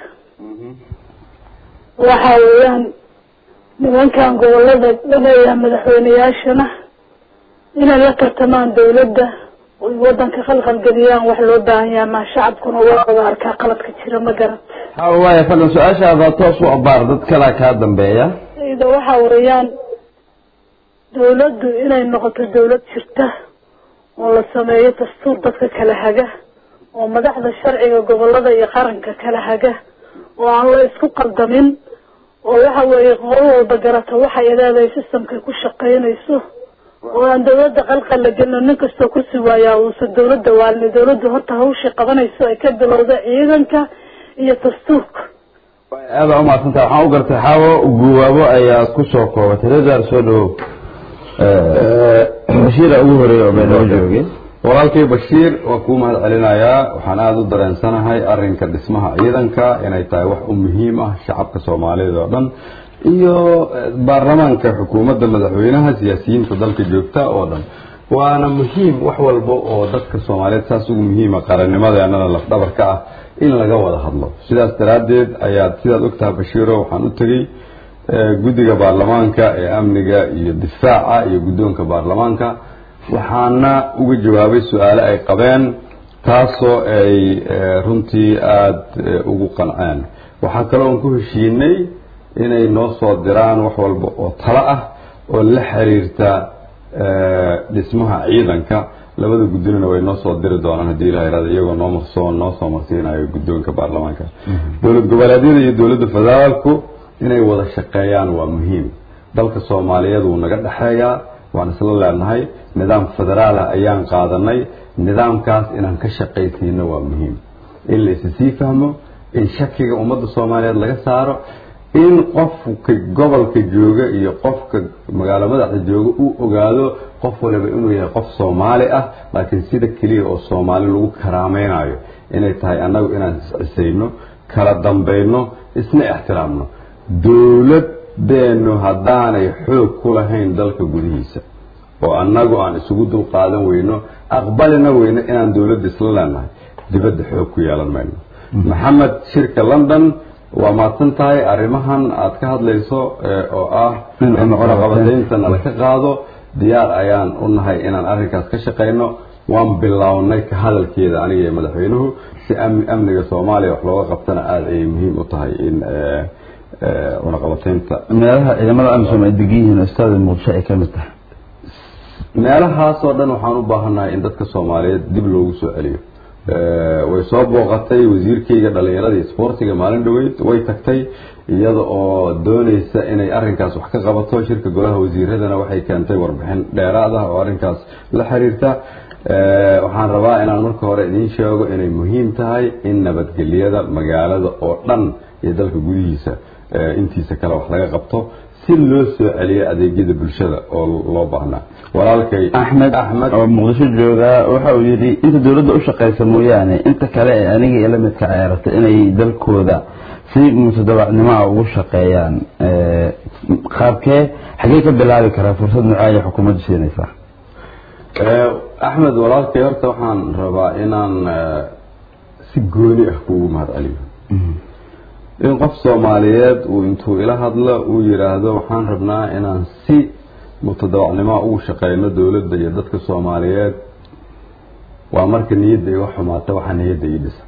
waxa weeyaan nimankan gobolada laleeyahay madaxweyneyaashana inay la tartamaan dawladda oy wadanka khalkhalgeliyaan wax loo baahan yahay maa shacabkuna waa wada arkaa qaladka jira ma garat hawa waaya fadlan su-aashaada toos u abaar dad kalaa kaa dambeeya ida waxa weeyaan dawladdu inay noqoto dawlad jirta oo la sameeyo dastuur dadka kala haga oo madaxda sharciga gobolada iyo qaranka kala haga oo aan la isku qaldamin oo waxa weeye qolo walba garata waxay leedahay systemkay ku shaqaynayso oo aan dawladda qalqal la gelino nin kastoo kursi waayaa uusan dawladda waalin dawladdu horta hawshii qabanayso ay ka bilowda ciidanka iyo dastuurka aada umaadsantah waxaan u gartay xaawo guwaabo ayaa kusoo koobatay reer soo dhawow bashiira ugu horeeya oo meedhabo joogay walaalkay bashiir waa kuu mahad celinayaa waxaan aada u dareensanahay arinka dhismaha ciidanka inay tahay wax u muhiim ah shacabka soomaaliyeed oo dhan iyo baarlamaanka xukuumadda madaxweynaha siyaasiyiinta dalka joogta oo dhan waana muhiim wax walba oo dadka soomaaliyeed saas ugu muhiima qarannimadeenana lafdhabarka ah in laga wada hadlo sidaas daraaddeed ayaad sidaad ogtahay bashiiro waxaan u tegey guddiga baarlamaanka ee amniga iyo difaaca iyo guddoonka baarlamaanka waxaana uga jawaabay su-aale ay qabeen taasoo ay runtii aada ugu qanceen waxaa kaloo aan ku heshiinay inay noo soo diraan wax walba oo talo ah oo la xiriirta dhismaha ciidanka labada guddinina way noo soo diri doonaan haddii ilaha irada iyagoo noo marsoo noo soo marsiinayo guddoonka baarlamaanka dowlad goboleedyada iyo dowladda federaalku inay wada shaqeeyaan waa muhiim dalka soomaaliyeed wuu naga dhexeeyaa waan isla leenahay nidaam federaala ayaan qaadanay nidaamkaas inaan ka shaqaysiino waa muhiim in laysi sii fahmo in shakiga ummadda soomaaliyeed laga saaro in qofka gobolka jooga iyo qofka magaalo madaxda jooga uu ogaado qof waliba inuu yahay qof soomaali ah laakiin sida keliya oo soomaali lagu karaameynayo inay tahay annagu inaan iscisayno kala dambayno isna ixtiraamno dowlad dowladeenu haddaanay xoog ku lahayn dalka gudihiisa oo annagu aan isugu dul qaadan weyno aqbalina weyno inaan dowladda isla leenahay dibadda xoog ku yeelan mayno maxamed shirka london waa mahadsan tahay arrimahan aad ka hadlayso oo ah in cunaqabataynta nala ka qaado diyaar ayaan u nahay inaan arrinkaas ka shaqayno waan bilownay ka hadalkeeda aniga iyo madaxweynuhu si amniga soomaaliya wax looga qabtana aada ayay muhiim u tahay in cunaqabataynta meelaha ciidamada amisom ay degan yihiin ustaada muqdisho ay kamid tahay meelahaasoo dhan waxaan u baahannahay in dadka soomaaliyeed dib loogu soo celiyo way soo booqatay wasiirkayga dhalinyarada iyo isboortiga maalin dhaweyd way tagtay iyada oo doonaysa inay arrinkaas wax ka qabato shirka golaha wasiiradana waxay keentay warbixin dheeraad ah oo arrinkaas la xiriirta waxaan rabaa inaan marka hore idiin sheego inay muhiim tahay in nabadgelyada magaalada oo dhan iyo dalka gudihiisa intiisa kale wax laga qabto si loo soo celiyo adeegyada bulshada oo loo baahnaa walaalkay axmed axmed oo muqdisho jooga waxa uu yidhi inta dowladda u shaqaysa mooyaane inta kale ee aniga iyo lamidka ay aragtay inay dalkooda si mutadawacnimoa ugu shaqeeyaan qaabkee xagee ka bilaabi karaa fursad nucaaya xukuumaddu siinaysaa axmed walaalkay horta waxaan rabaa inaan si gooni ah kuugu mahad celiyo in qof soomaaliyeed uu intuu ila hadlo uu yidhaahdo waxaan rabnaa inaan si mutadawacnimoa ugu shaqeyno dowladda iyo dadka soomaaliyeed waa marka niyadda iga xumaata waxaa niyadda ii dhisa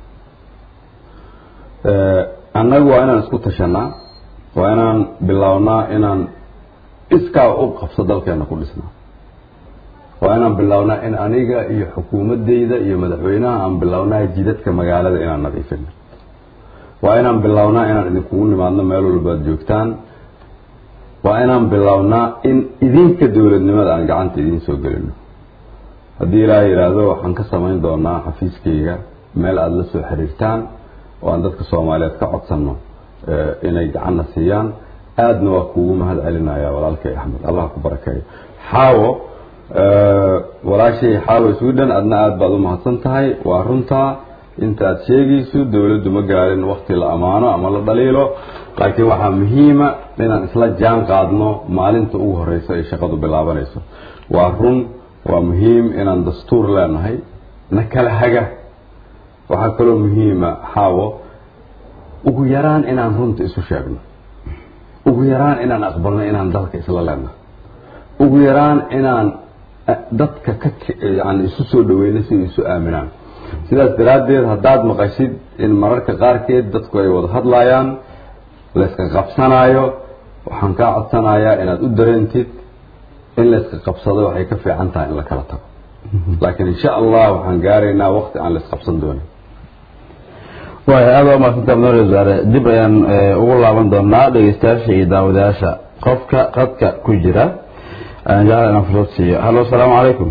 annagu waa inaan isku tashanaa waa inaan bilownaa inaan iskaa u qabso dalkeena ku dhisnaa waa inaan bilownaa in aniga iyo xukuumadeyda iyo madaxweynaha aan bilownaa jidadka magaalada inaan nadiifino waa inaan bilownaa inaan idinkugu nimaadno meel walbaad joogtaan waa inaan bilownaa in idinka dowladnimada aan gacanta idiin soo gelino haddii ilaaha yidhaahdo waxaan ka samayn doonaa xafiiskayga meel aada la soo xiriirtaan oo aan dadka soomaaliyeed ka codsanno inay gacanna siiyaan aadna waa kuugu mahad celinaya walaalkay axmed allah ku barakeeyo xaawo walaashay xaawo sweden adna aada baad u mahadsan tahay waa runtaa intaad sheegayso dowladdu ma gaarin wakti la ammaano ama la dhaliilo laakiin waxaa muhiima inaan isla jaan qaadno maalinta ugu horeysa ay shaqadu bilaabanayso waa run waa muhiim inaan dastuur leenahay na kala haga waxaa kaloo muhiima xaawo ugu yaraan inaan runta isu sheegno ugu yaraan inaan aqbalno inaan dalka isla leenahay ugu yaraan inaan dadka ka yani isu soo dhaweyno si ay isu aaminaan sidaas daraaddeed haddaad maqashid in mararka qaarkeed dadku ay wada hadlayaan layska qabsanaayo waxaan kaa codsanayaa inaad u dareentid in layska qabsado waxay ka fiican tahay in la kala tago laakiin insha allah waxaan gaaraynaa waqti aan laysqabsan doonin waaya aada waa maadsantaa mudane wasaare dib ayaan ugu laaban doonaa dhegeystayaasha iyo daawadayaasha qofka qadka ku jira ayaan jeclaa inaan fursad siiyo hallo asalaamu calaykum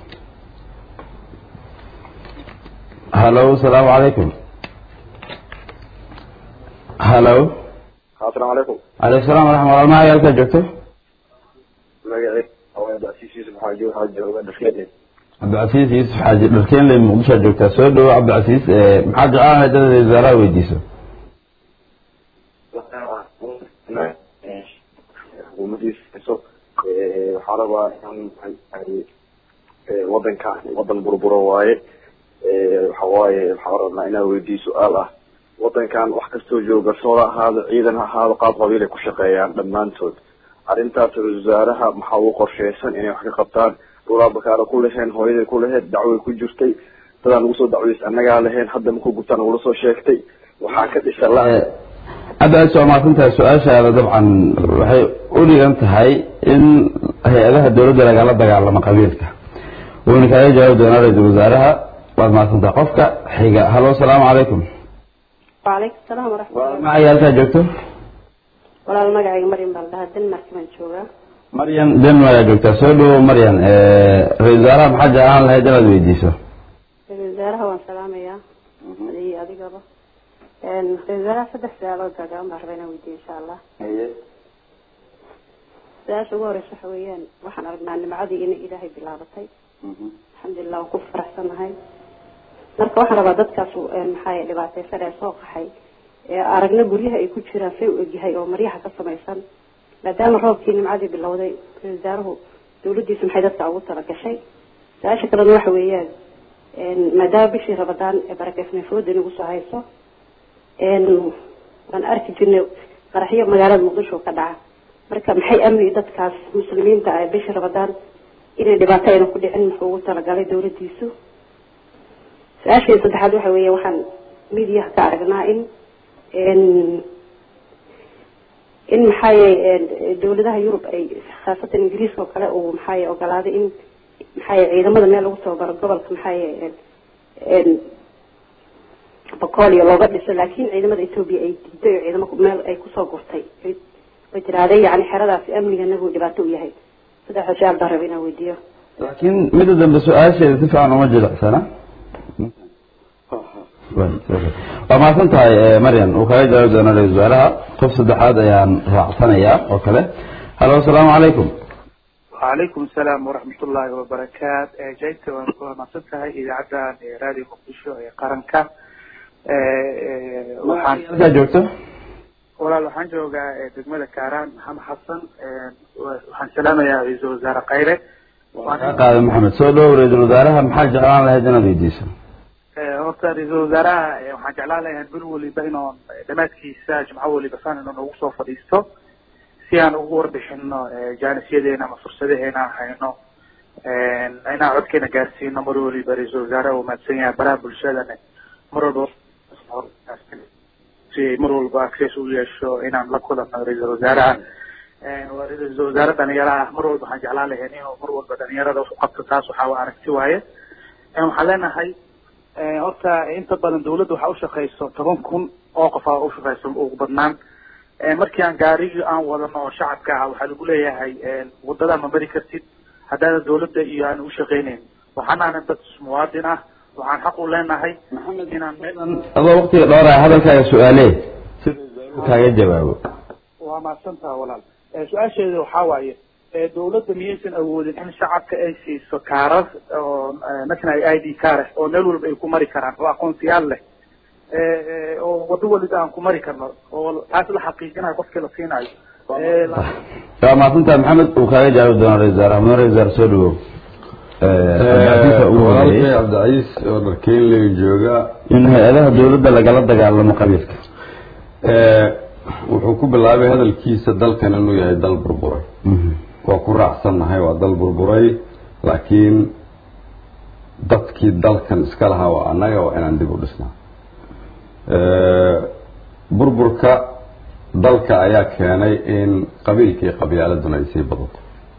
hallo asalaamu calaykum hallo asalaamu calaykum calaykum salaam waraxma walaal mahay halkaa joogto magacii yusuf xaaji waxaa jooga dharkeed cabdicasiis yuusuf xaaji dharkeenley muqdishoa joogtaa soo dhawo cabdicasiis maxaad jeclaan lahayd dad wasaaraha weydiiso xukuumadiisa waxaa rabaa inaan wadanka wadan burburo waaye waxa waaye waxaa rabnaa inaan weydiiyo su-aal ah wadankan wax kastoo jooga garsoor ha ahaado ciidan ha ahaado qaab qabiil ay ku shaqeeyaan dhammaantood arrintaas wasaaraha maxaa ugu qorsheysan inay wax ka qabtaan dhulaa bakaara ku laheen hooyaday ku laheyd dacway ku jirtay dadaan ugu soo dacweys annagaa laheen hadda maku gutaan ugula soo sheegtay waxaa ka dhisa la hadda aad soo maasantahay su-aashaada dabcan waxay u dhigan tahay in hay-adaha dowladda lagala dagaalamo qabiilka wayna kaaga jawaabi doonaa ra-iisul wasaaraha waad mahadsantahay qofka xiga hallo asalaamu calaykum وعليكم السلام ورحمة الله magacay halkaa joogto ولا المقعي مريم بالله دنمارك من شوغا maryan denmark aa joogtaa soo dhawo maryan ra-isul wasaaraha maxaa jeclaan lahayd inaad weydiiso wasaaraha waan salaamayaa iyo adigaba ra-isul wasaaraha saddex su-aalood gaagaan baan rabaa inaan weydiiyo insha allah su-aasha ugu horeysa waxa weeyaan waxaan aragnaa nimcadii inay ilaahay bilaabatay alxamdulilah waan ku faraxsanahay marka waxaan rabaa dadkaas maxaa dhibaateysan ee soo qaxay ee aragna guryaha ay ku jiraan say u egyahay oo maryaha ka samaysan maadaama roobkii nimcadii bilowday ra-isul wasaaruhu dawladdiisu maxay dadka ugu talagashay su-aasha kalena waxa weeyaan maadaama bishii rabadaan ee barakeysnay fooda nagu soo hayso waan arki jirnay qaraxyo magaalada muqdisho ka dhaca marka maxay amni dadkaas muslimiinta ah bishii rabadaan inay dhibaato ayna ku dhicin muxuu ugu talagalay dawladdiisu su-aashii saddexaad waxa weeye waxaan midiyaha ka aragnaa in in maxaaye dawladaha yurub ay khaasatan ingiriiska oo kale uu maxaaye ogolaaday in maxaaye ciidamada meel lagu tababaro gobolka maxaaye bacolia looga dhiso laakin ciidamada ethoobia ay diiday oo ciidamo meel ay kusoo gurtay way tiraahday yani xeradaasi amniga nagu dhibaato u yahay saddex su-aal baan raba inaan weydiiyo laakiin midda dambe su-aasheeda si fiican uma jilicsana waa mahadsan tahay maryam uu kaga jawaabi doona ra-isul wasaaraha qof saddexaad ayaan raacsanayaa oo kale halo asalaamu calaykum وعليكم السلام ورحمة الله وبركاته جيت ومصدت هاي إذاعة راديو مقدشو قرنكا halkaa joogto walaal waxaan joogaa degmada kaaraan maxamed xasan waxaan salaamayaa ra-iisul wasaare khayre kaa qaada maxamed soo dhow ra-isul wasaaraha maxaa jeclaan lahayd inaad weydiiso horta ra-iisul wasaaraha waxaan jeclaan lahaa bil waliba inuu dhamaadkiisa jimco waliba san inuu nagu soo fadhiisto si aan ugu warbixino jaanisyadeena ama fursadaheena aan hayno inaan codkeena gaarsiino mar waliba ra-iisul wasaaraha uu mahadsan yahay baraha bulshadana mar walba si mar walba access u yeesho inaan la kulanno ra-iisul wasaaraha waa ra-iisul wasaare dhalinyaraha mar walba waxaan jeclaan lahayn inuu mar walba dhalinyarada u qabto taas waxaa aragti waaye waxaan leenahay horta inta badan dawladda waxaa ushaqeyso toban kun oo qof aa ushaqeyso ugu badnaan markii aan gaarigii aan wadano oo shacabka ah waxaa lagu leeyahay wadada ma mari kartid haddaana dawladda iyo aan ushaqeyneyn waxaan ahna dad muwaadin ah waxaan xaq u leenahay inaan adoo waqtiga dhowraya hadalkaaga su-aale si kaaga jawaabo waa mahadsantaha walaal su-aasheeda waxaa waaye dawladda miyaysan awoodin in shacabka ay siiso kaarar oo national i d kaare oo meel walba ay ku mari karaan oo aqoonsiyaal leh oo wado waliba aan ku mari karno oo taas la xaqiijinayo qofkii la siinayo waa mahadsantaha maxamed uu kaaga jawaabi doona ra-isul wasaaraha mudane ra-isul wasaare soo dhawow walaalkay cabdicaiis oo dharkeynley jooga in hay-adaha dawladda lagala dagaalamo qabiilka wuxuu ku bilaabay hadalkiisa dalkan inuu yahay dal burburay waa ku raacsannahay waa dal burburay laakiin dadkii dalkan iska lahaa waa annaga waa inaan dib u dhisnaa burburka dalka ayaa keenay in qabiilka iyo qabyaaladuna ay sii badato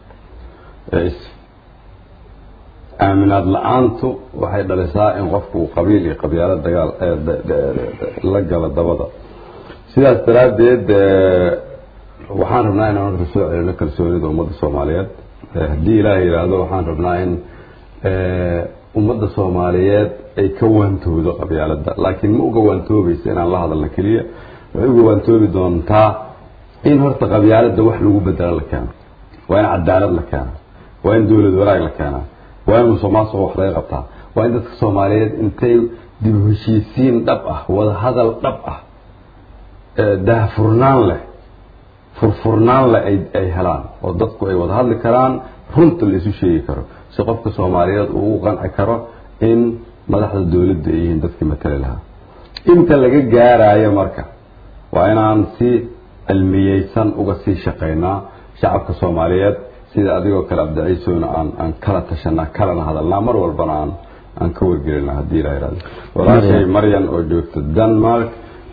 aaminaad la-aantu waxay dhalisaa in qofku uu qabiil iyo qabyaalo dagaal la galo dabada sidaas daraaddeed waxaan rabnaa inaan horta soo celino kalsoonida ummadda soomaaliyeed haddii ilaahay yidhaahdo waxaan rabnaa in ummadda soomaaliyeed ay ka waantoodo qabyaaladda laakiin ma uga waantoobaysa inaan la hadalno keliya waxay uga waantoobi doontaa in horta qabyaaladda wax lagu bedelo la keeno waa in cadaalad la keeno waa in dawlad wanaag la keenaa waa in musuqmaasuqa wax laga qabtaa waa in dadka soomaaliyeed intay dib u heshiisiin dhab ah wada hadal dhab ah daahfurnaan leh furfurnaan leh ay ay helaan oo dadku ay wada hadli karaan runta la isu sheegi karo si qofka soomaaliyeed uu u qanci karo in madaxda dawladda ay yihiin dadkii matali lahaa inta laga gaarayo marka waa inaan si cilmiyeysan uga sii shaqaynaa shacabka soomaaliyeed sida adigoo kale abdiciisona aan aan kala tashanaa kalana hadalnaa mar walbana aan aan ka wargelinaa haddii ilaha yihahdo walaashay maryan oo joogta denmark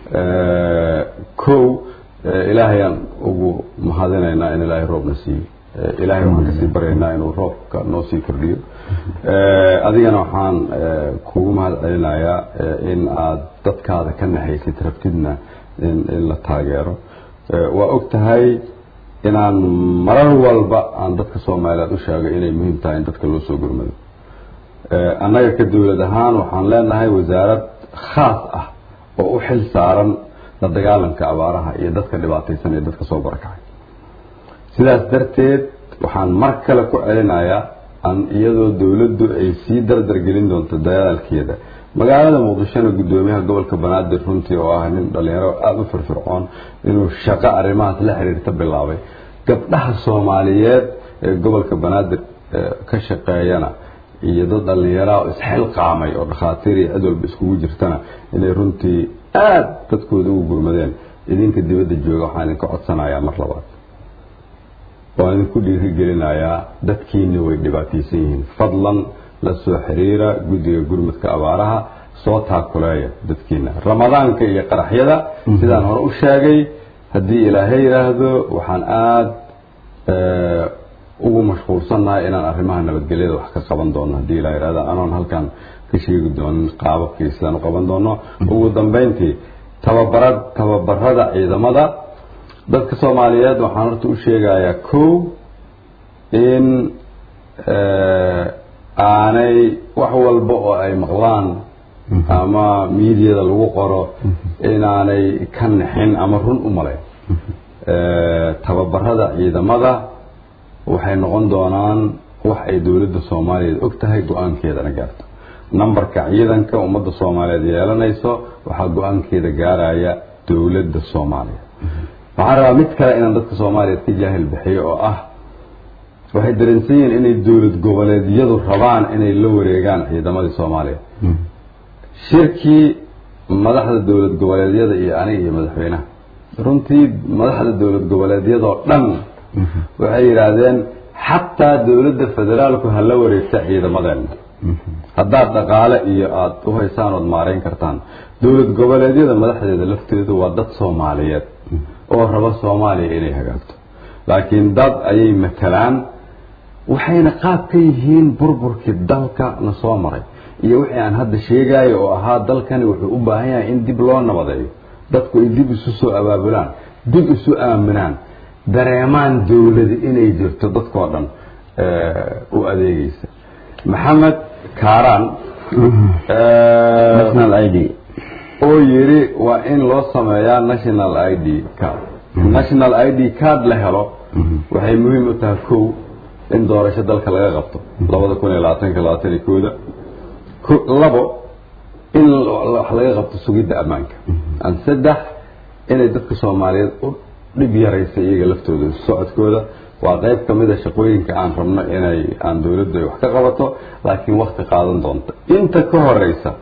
kow ilaahayaan ugu mahadinaynaa in ilaahay roobna siiyo ilaahay waxaan kasii baryaynaa inuu roobka noo sii kordhiyo adigana waxaan kugu mahad celinayaa in aad dadkaada ka naxaysid rabtidna in in la taageero waa og tahay inaan marar walba aan dadka soomaaliyeed u sheego inay muhiim tahay in dadka loo soo gurmado annaga ka dawlad ahaan waxaan leenahay wasaarad khaas ah oo u xil saaran la dagaalanka abaaraha iyo dadka dhibaataysan ee dadka soo barakacay sidaas darteed waxaan mar kale ku celinayaa an iyadoo dawladdu ay sii dardar gelin doonto dadaalkeeda magaalada muqdishona guddoomiyaha gobolka banaadir runtii oo ah nin dhalinyaro aada u firfircoon inuu shaqo arrimahaas la xiriirta bilaabay gabdhaha soomaaliyeed ee gobolka banaadir ka shaqeeyana iyo dad dhallinyaraha oo isxilqaamay oo dhakhaatiir iyo cid walba iskugu jirtana inay runtii aada dadkooda ugu gurmadeen idinka dibadda jooga waxaan idinka codsanayaa mar labaad waan idinku dhiirigelinayaa dadkiina way dhibaataysan yihiin fadlan la soo xiriira guddiga gurmadka abaaraha soo taakuleeya dadkiina ramadaanka iyo qaraxyada sidaan hore u sheegay haddii ilaahay yidhaahdo waxaan aada ugu mashquulsannahay inaan arrimaha nabadgelyada wax ka qaban doono haddii ilaa yidhahdo anoon halkan ka sheegi doonin qaababkii sidaan u qaban doono ugu dambeyntii tababara tababarada ciidamada dadka soomaaliyeed waxaan horta u sheegayaa kow in aanay wax walba oo ay maqlaan ama miidiyada lagu qoro inaanay ka nixin ama run u malayn tababarada ciidamada waxay noqon doonaan wax ay dowladda soomaaliyeed og tahay go-aankeedana gaarto numberka ciidanka ummadda soomaaliyeed yeelanayso waxaa go-aankeeda gaaraya dowladda soomaaliya waxaan rabaa mid kale inaan dadka soomaaliyeed ka jaahil bixiyo oo ah waxay dareensan yihiin inay dowlad goboleedyadu rabaan inay la wareegaan ciidamadii soomaaliya shirkii madaxda dowlad goboleedyada iyo aniga iyo madaxweynaha runtii madaxda dowlad goboleedyadoo dhan waxay yidhaahdeen xataa dowladda federaalku ha la wareegta ciidamadeena haddaad dhaqaale iyo aada u haysaan ood maarayn kartaan dowlad goboleedyada madaxdeeda lafteedu waa dad soomaaliyeed oo raba soomaaliya inay hagaagto laakiin dad ayay matalaan waxayna qaab ka yihiin burburkii dalka na soo maray iyo wixii aan hadda sheegayo oo ahaa dalkani wuxuu u baahan yahay in dib loo nabadeeyo dadku ay dib isu soo abaabulaan dib isu aaminaan dareemaan dowladi inay jirto dadkoo dhan u adeegeysa maxamed kaaraan national i d oo yidhi waa in loo sameeyaa national i d card national i d card la helo waxay muhiim u tahay kow in doorasho dalka laga qabto labada kun iyo labaatanka labaatan iyo kooda labo in wax laga qabto sugidda ammaanka an saddex inay dadka soomaaliyeed u dhib yaraysa iyaga laftooda socodkooda waa qayb ka mid a shaqooyinka aan rabno inay aan dowladdu ay wax ka qabato laakiin wakti qaadan doonta inta ka horeysa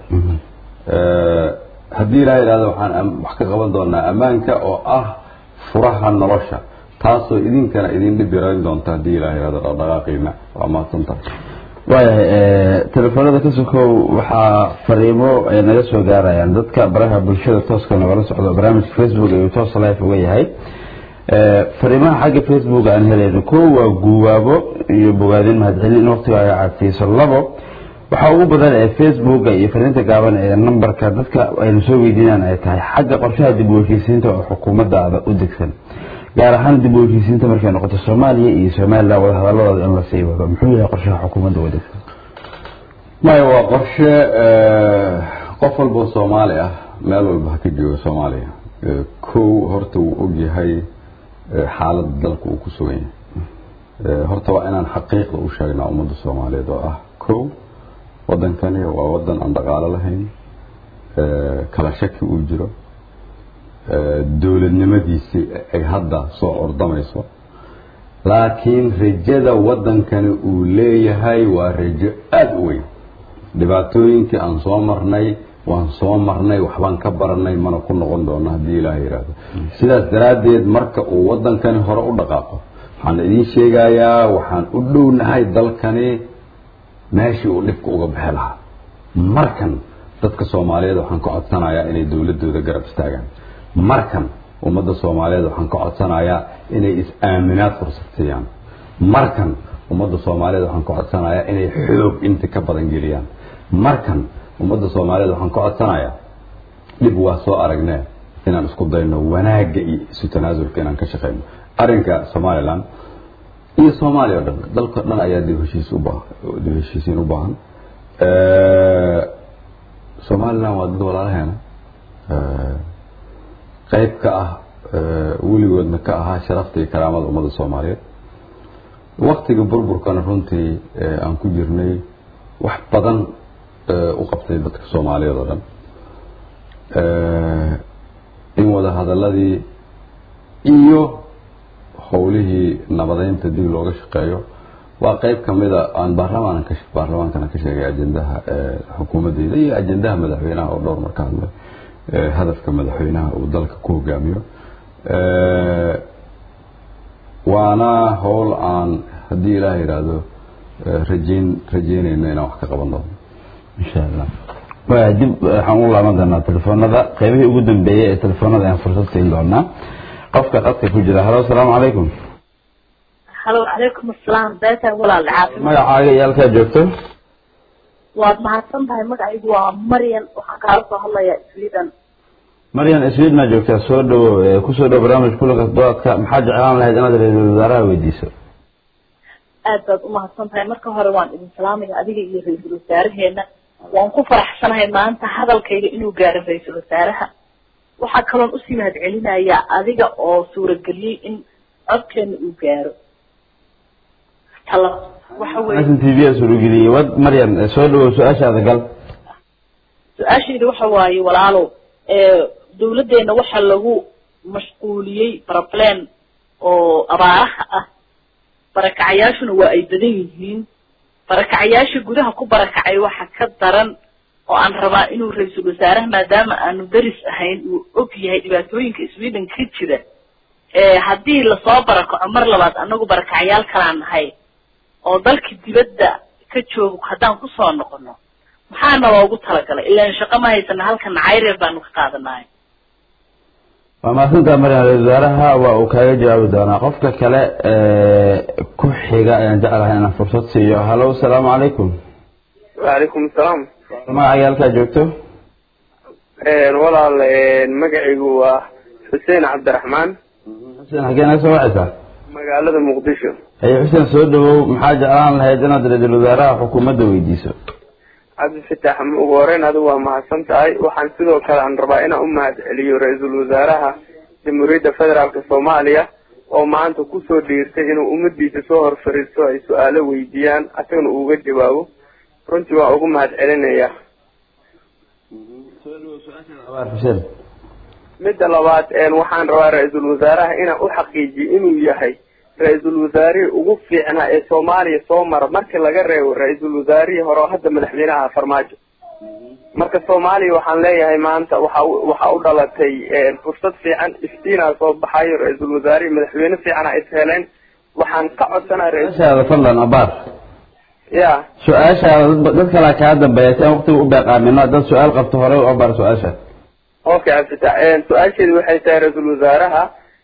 haddii ilaa yidhahdo waxaan wax ka qaban doonaa ammaanka oo ah furaha nolosha taasoo idinkana idin dhib yarayn doonta haddii ilaa yidhahdo dhaqdhaqaaqiina waa mahadsantahay waayahay telefoonada ka sokow waxaa fariimo ay naga soo gaarayaan dadka baraha bulshada tooska nagala socdo barnaamijka facebook ayuu toos life uga yahay fariimaha xagga facebook aan helayno kow waa guubaabo iyo bogaadin mahadcelin in waqtiga ay cadsiiso labo waxaa ugu badan ee facebooka iyo fariinta gaaban ee nambarka dadka aynu soo weydiinaan ay tahay xagga qorshaha dib u heshiisiinta oo xukuumaddaada u degsan gaar ahaan dib u heshiisiinta markay noqoto soomaaliya iyo somalilan wadahadaladooda in lasii wado muxuu yahay qorshaha xukuumadda u degsan maya waa qorshe qof walboo soomaali ah meel walba ha ka jooga soomaaliya kow horta wuu ogyahay xaaladda dalka uu ku sugan yahay horta waa inaan xaqiiqda u sheegnaa ummadda soomaaliyeed oo ah kow waddankani waa waddan aan dhaqaalo lahayn kala shaki uu jiro dowladnimadiisii ay hadda soo ordamayso laakiin rajada waddankani uu leeyahay waa rajo aada u weyn dhibaatooyinkii aan soo marnay waan soo marnay waxbaan ka baranay mana ku noqon doono haddii ilaaha yidhaahdo sidaas daraaddeed marka uu waddankani hore u dhaqaaqo waxaan idiin sheegayaa waxaan u dhownahay dalkani meeshii uu dhibka uga bixi lahaa markan dadka soomaaliyeed waxaan ka codsanayaa inay dowladooda garab istaagaan markan ummadda soomaaliyeed waxaan ka codsanayaa inay is-aaminaad fursad siiyaan markan ummadda soomaaliyeed waxaan ka codsanayaa inay xoog inta ka badan geliyaan markan ummadda soomaaliyeed waxaan ka codsanayaa dhib waa soo aragnee inaan isku dayno wanaagga iyo isu tanaasulka inaan ka shaqeyno arrinka somalilan iyo soomaaliya o dhan dalka dhan ayaa dib heshiis ubaa dib heshiisiin u baahan somalilan waa dad walaalaheena qayb ka ah weligoodna ka ahaa sharafta iyo karaamada ummadda soomaaliyeed waktiga burburkana runtii aan ku jirnay wax badan u qabtay dadka soomaaliyeed oo dhan in wada hadaladii iyo howlihii nabadeynta dib looga shaqeeyo waa qeyb kamida aan baarlamaanka baarlamaankana ka sheegay ajendaha xukuumadeyda iyo ajendaha madaxweynaha oo dhowr marka hadlay hadafka madaxweynaha uu dalka ku hogaamiyo waana howl aan haddii ilaah yidhaahdo rajeyn rajeynayno inaan wax ka qaban doono insha allah waa dib waxaan u laaban doonaa telefoonada qeybihii ugu dambeeyey ee telefoonada ayaan fursad siin doonaa qofka qadka ku jira halo asalaamu calaykum halo calaykum asalaam beeta walaal caafimaad magacaaga iyo halkaa joogto waad mahadsan tahay magacaygu waa maryan waxaan kaala soo hadlayaa sweden maryan sweden maa joogtaa soo dhawo kusoo dhawo barnaamij kulanka doodka maxaa jeclaan lahayd inaad ra-iisul wasaaraha weydiiso aad baad umahadsan tahay marka hore waan idin salaamaya adiga iyo ra-iisul wasaaraheena waan ku faraxsanahay maanta hadalkayga inuu gaaro ra-iisul wasaaraha waxaa kaloon usii mahad celinayaa adiga oo suurageliyey in codkeena uu gaaro tala waxa weye t v suurageliyey wad maryan soo dhawow su-aashaada gal su-aashayda waxa waaye walaalow dawladdeena waxaa lagu mashquuliyey baraplan oo abaaraha ah barakacayaashuna waa ay badan yihiin barakacayaasha gudaha ku barakacay waxa ka daran oo aan rabaa inuu ra-iisul wasaaraha maadaama aanu deris ahayn uu og yahay dhibaatooyinka sweden ka jira haddii lasoo barakaco mar labaad anagu barakacayaal kalaan nahay oo dalka dibadda ka joogo haddaan kusoo noqono maxaana loogu talagalay ilaan shaqo ma haysana halkana cayreer baanu ka qaadanahay waa mahadsantaa maryan ra-isul wasaaraha waa uu kaaga jawaabi doonaa qofka kale ku xiga ayaan jeclahay inaan fursad siiyo halo asalaamu calaykum wacalaykum asalaam magacaaga halkaa joogto walaal magacaygu waa xuseen cabdiraxmaan xuseen xagee naga soo wacaysaa magaalada muqdisho haye xuseen soo dhawow maxaa jeclaan lahayd inaad ra-iisul wasaaraha xukuumadda weydiiso cabdifatax ugu horeyn adigu waa mahadsan tahay waxaan sidoo kale aan rabaa inaan u mahad celiyo ra-iisul wasaaraha jamhuuriyadda federaalka soomaaliya oo maanta kusoo dhiirtay inuu ummadiisa soo hor fariisto ay su-aalo weydiiyaan asagana uuga jawaabo runtii waa ugu mahad celinaya xuseen midda labaad waxaan rabaa ra-iisul wasaaraha inaan u xaqiijiyo inuu yahay ra-iisul wasaarihii ugu fiicnaa ee soomaaliya soo mara markii laga reebo ra-iisul wasaarihii hore oo hadda madaxweynaha farmaajo marka soomaaliya waxaan leeyahay maanta waxa waxa u dhalatay fursad fiican iftiinaa soo baxayo ra-iisul wasaarihii madaxweyne fiicana is heleen waxaan ka codsanaa su-aashaada fadlan abaar ya su-aashaada dad kalaa kaa dambeeya si aan waqtiga u beeqaamino dad su-aal qabto horey u abaar su-aasha okay cabdifatax su-aasheedu waxay tahay ra-iisul wasaaraha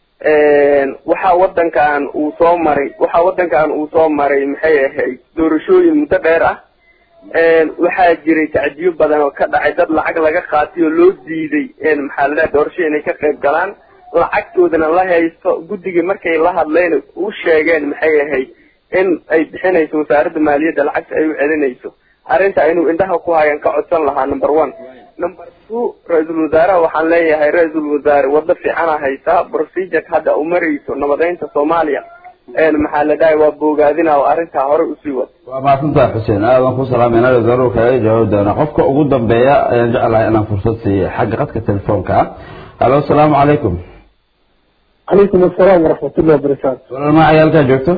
waxaa wadankan uu soo maray waxaa wadankan uu soo maray maxay ahayd doorashooyin muddo dheer ah waxaa jiray tacdiyo badan oo ka dhacay dad lacag laga qaatay oo loo diiday maxaa la doorasho inay ka qayb galaan lacagtoodana la haysto guddigii markay la hadleen u sheegeen maxay ahayd in ay bixinayso wasaaradda maaliyadda lacagta ay u celinayso arrinta inuu indhaha ku hayan ka codsan lahaa number one number two ra-iisul wasaaraha waxaan leeyahay ra-iisul wasaare waddo fiicana haysaa procedure hadda u marayso nabadeynta soomaaliya maxaa la dhahay waa boogaadina oo arrintaa horey usii wad waa mahadsantaha xuseen aadan ku salaamayna ra-isul kaaga jawaabi doonaa qofka ugu dambeeya ayaan jeclahay inaan fursad siiyo xagga qadka telefoonka ah halo asalaamu calaykum calaykum asalaam waraxmatullahi wabarakaatu walaal magacay halkaa joogto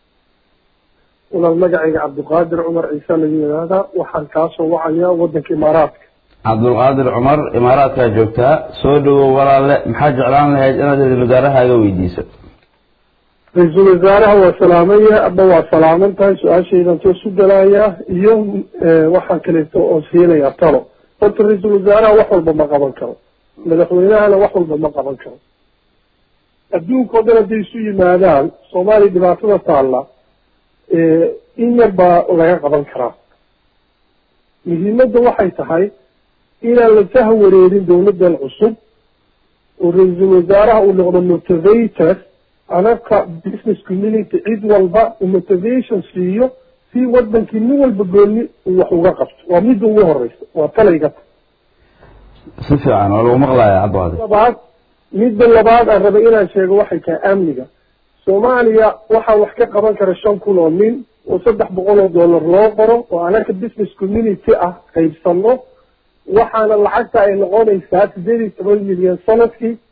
walaal magacayga cabdiqaadir cumar ciise lagu yidhaahdaa waxaan kaasoo wacayaa wadanka imaaraadka cabdulqaadir cumar imaaraadkaa joogtaa soo dhawow walaale maxaa jeclaan lahayd inaad ra-isul wasaarahaaga weydiiso ra-iisul wasaaraha waa salaamaya aba waa salaaman tahay su-aashaydan soo sugalayaa iyo waxaan kaleeto oo siinayaa talo horta ra-iisul wasaaraha wax walba ma qaban karo madaxweynahana wax walba ma qaban karo adduunka o dhan hadday isu yimaadaan soomaaliya dhibaatada taalla in yar baa laga qaban karaa muhiimadda waxay tahay inaan la saha wareerin dawladdan cusub oo ra-iisul wasaaraha uu noqdo motivator anaka business community cid walba uu motivation siiyo si wadankii nin walba gooni uu wax uga qabto waa midda ugu horeysa waa talayga si fiican waa lagu maqlaya cabdiqaadir labaad midda labaad aan rabay inaan sheego waxay tahay amniga soomaaliya waxaa wax ka qaban kara shan kun oo nin oo saddex boqol oo dollar loo qoro oo anaka business community ah qaybsano waxaana lacagta ay noqonaysaa sideed iyo toban milyan sanadkii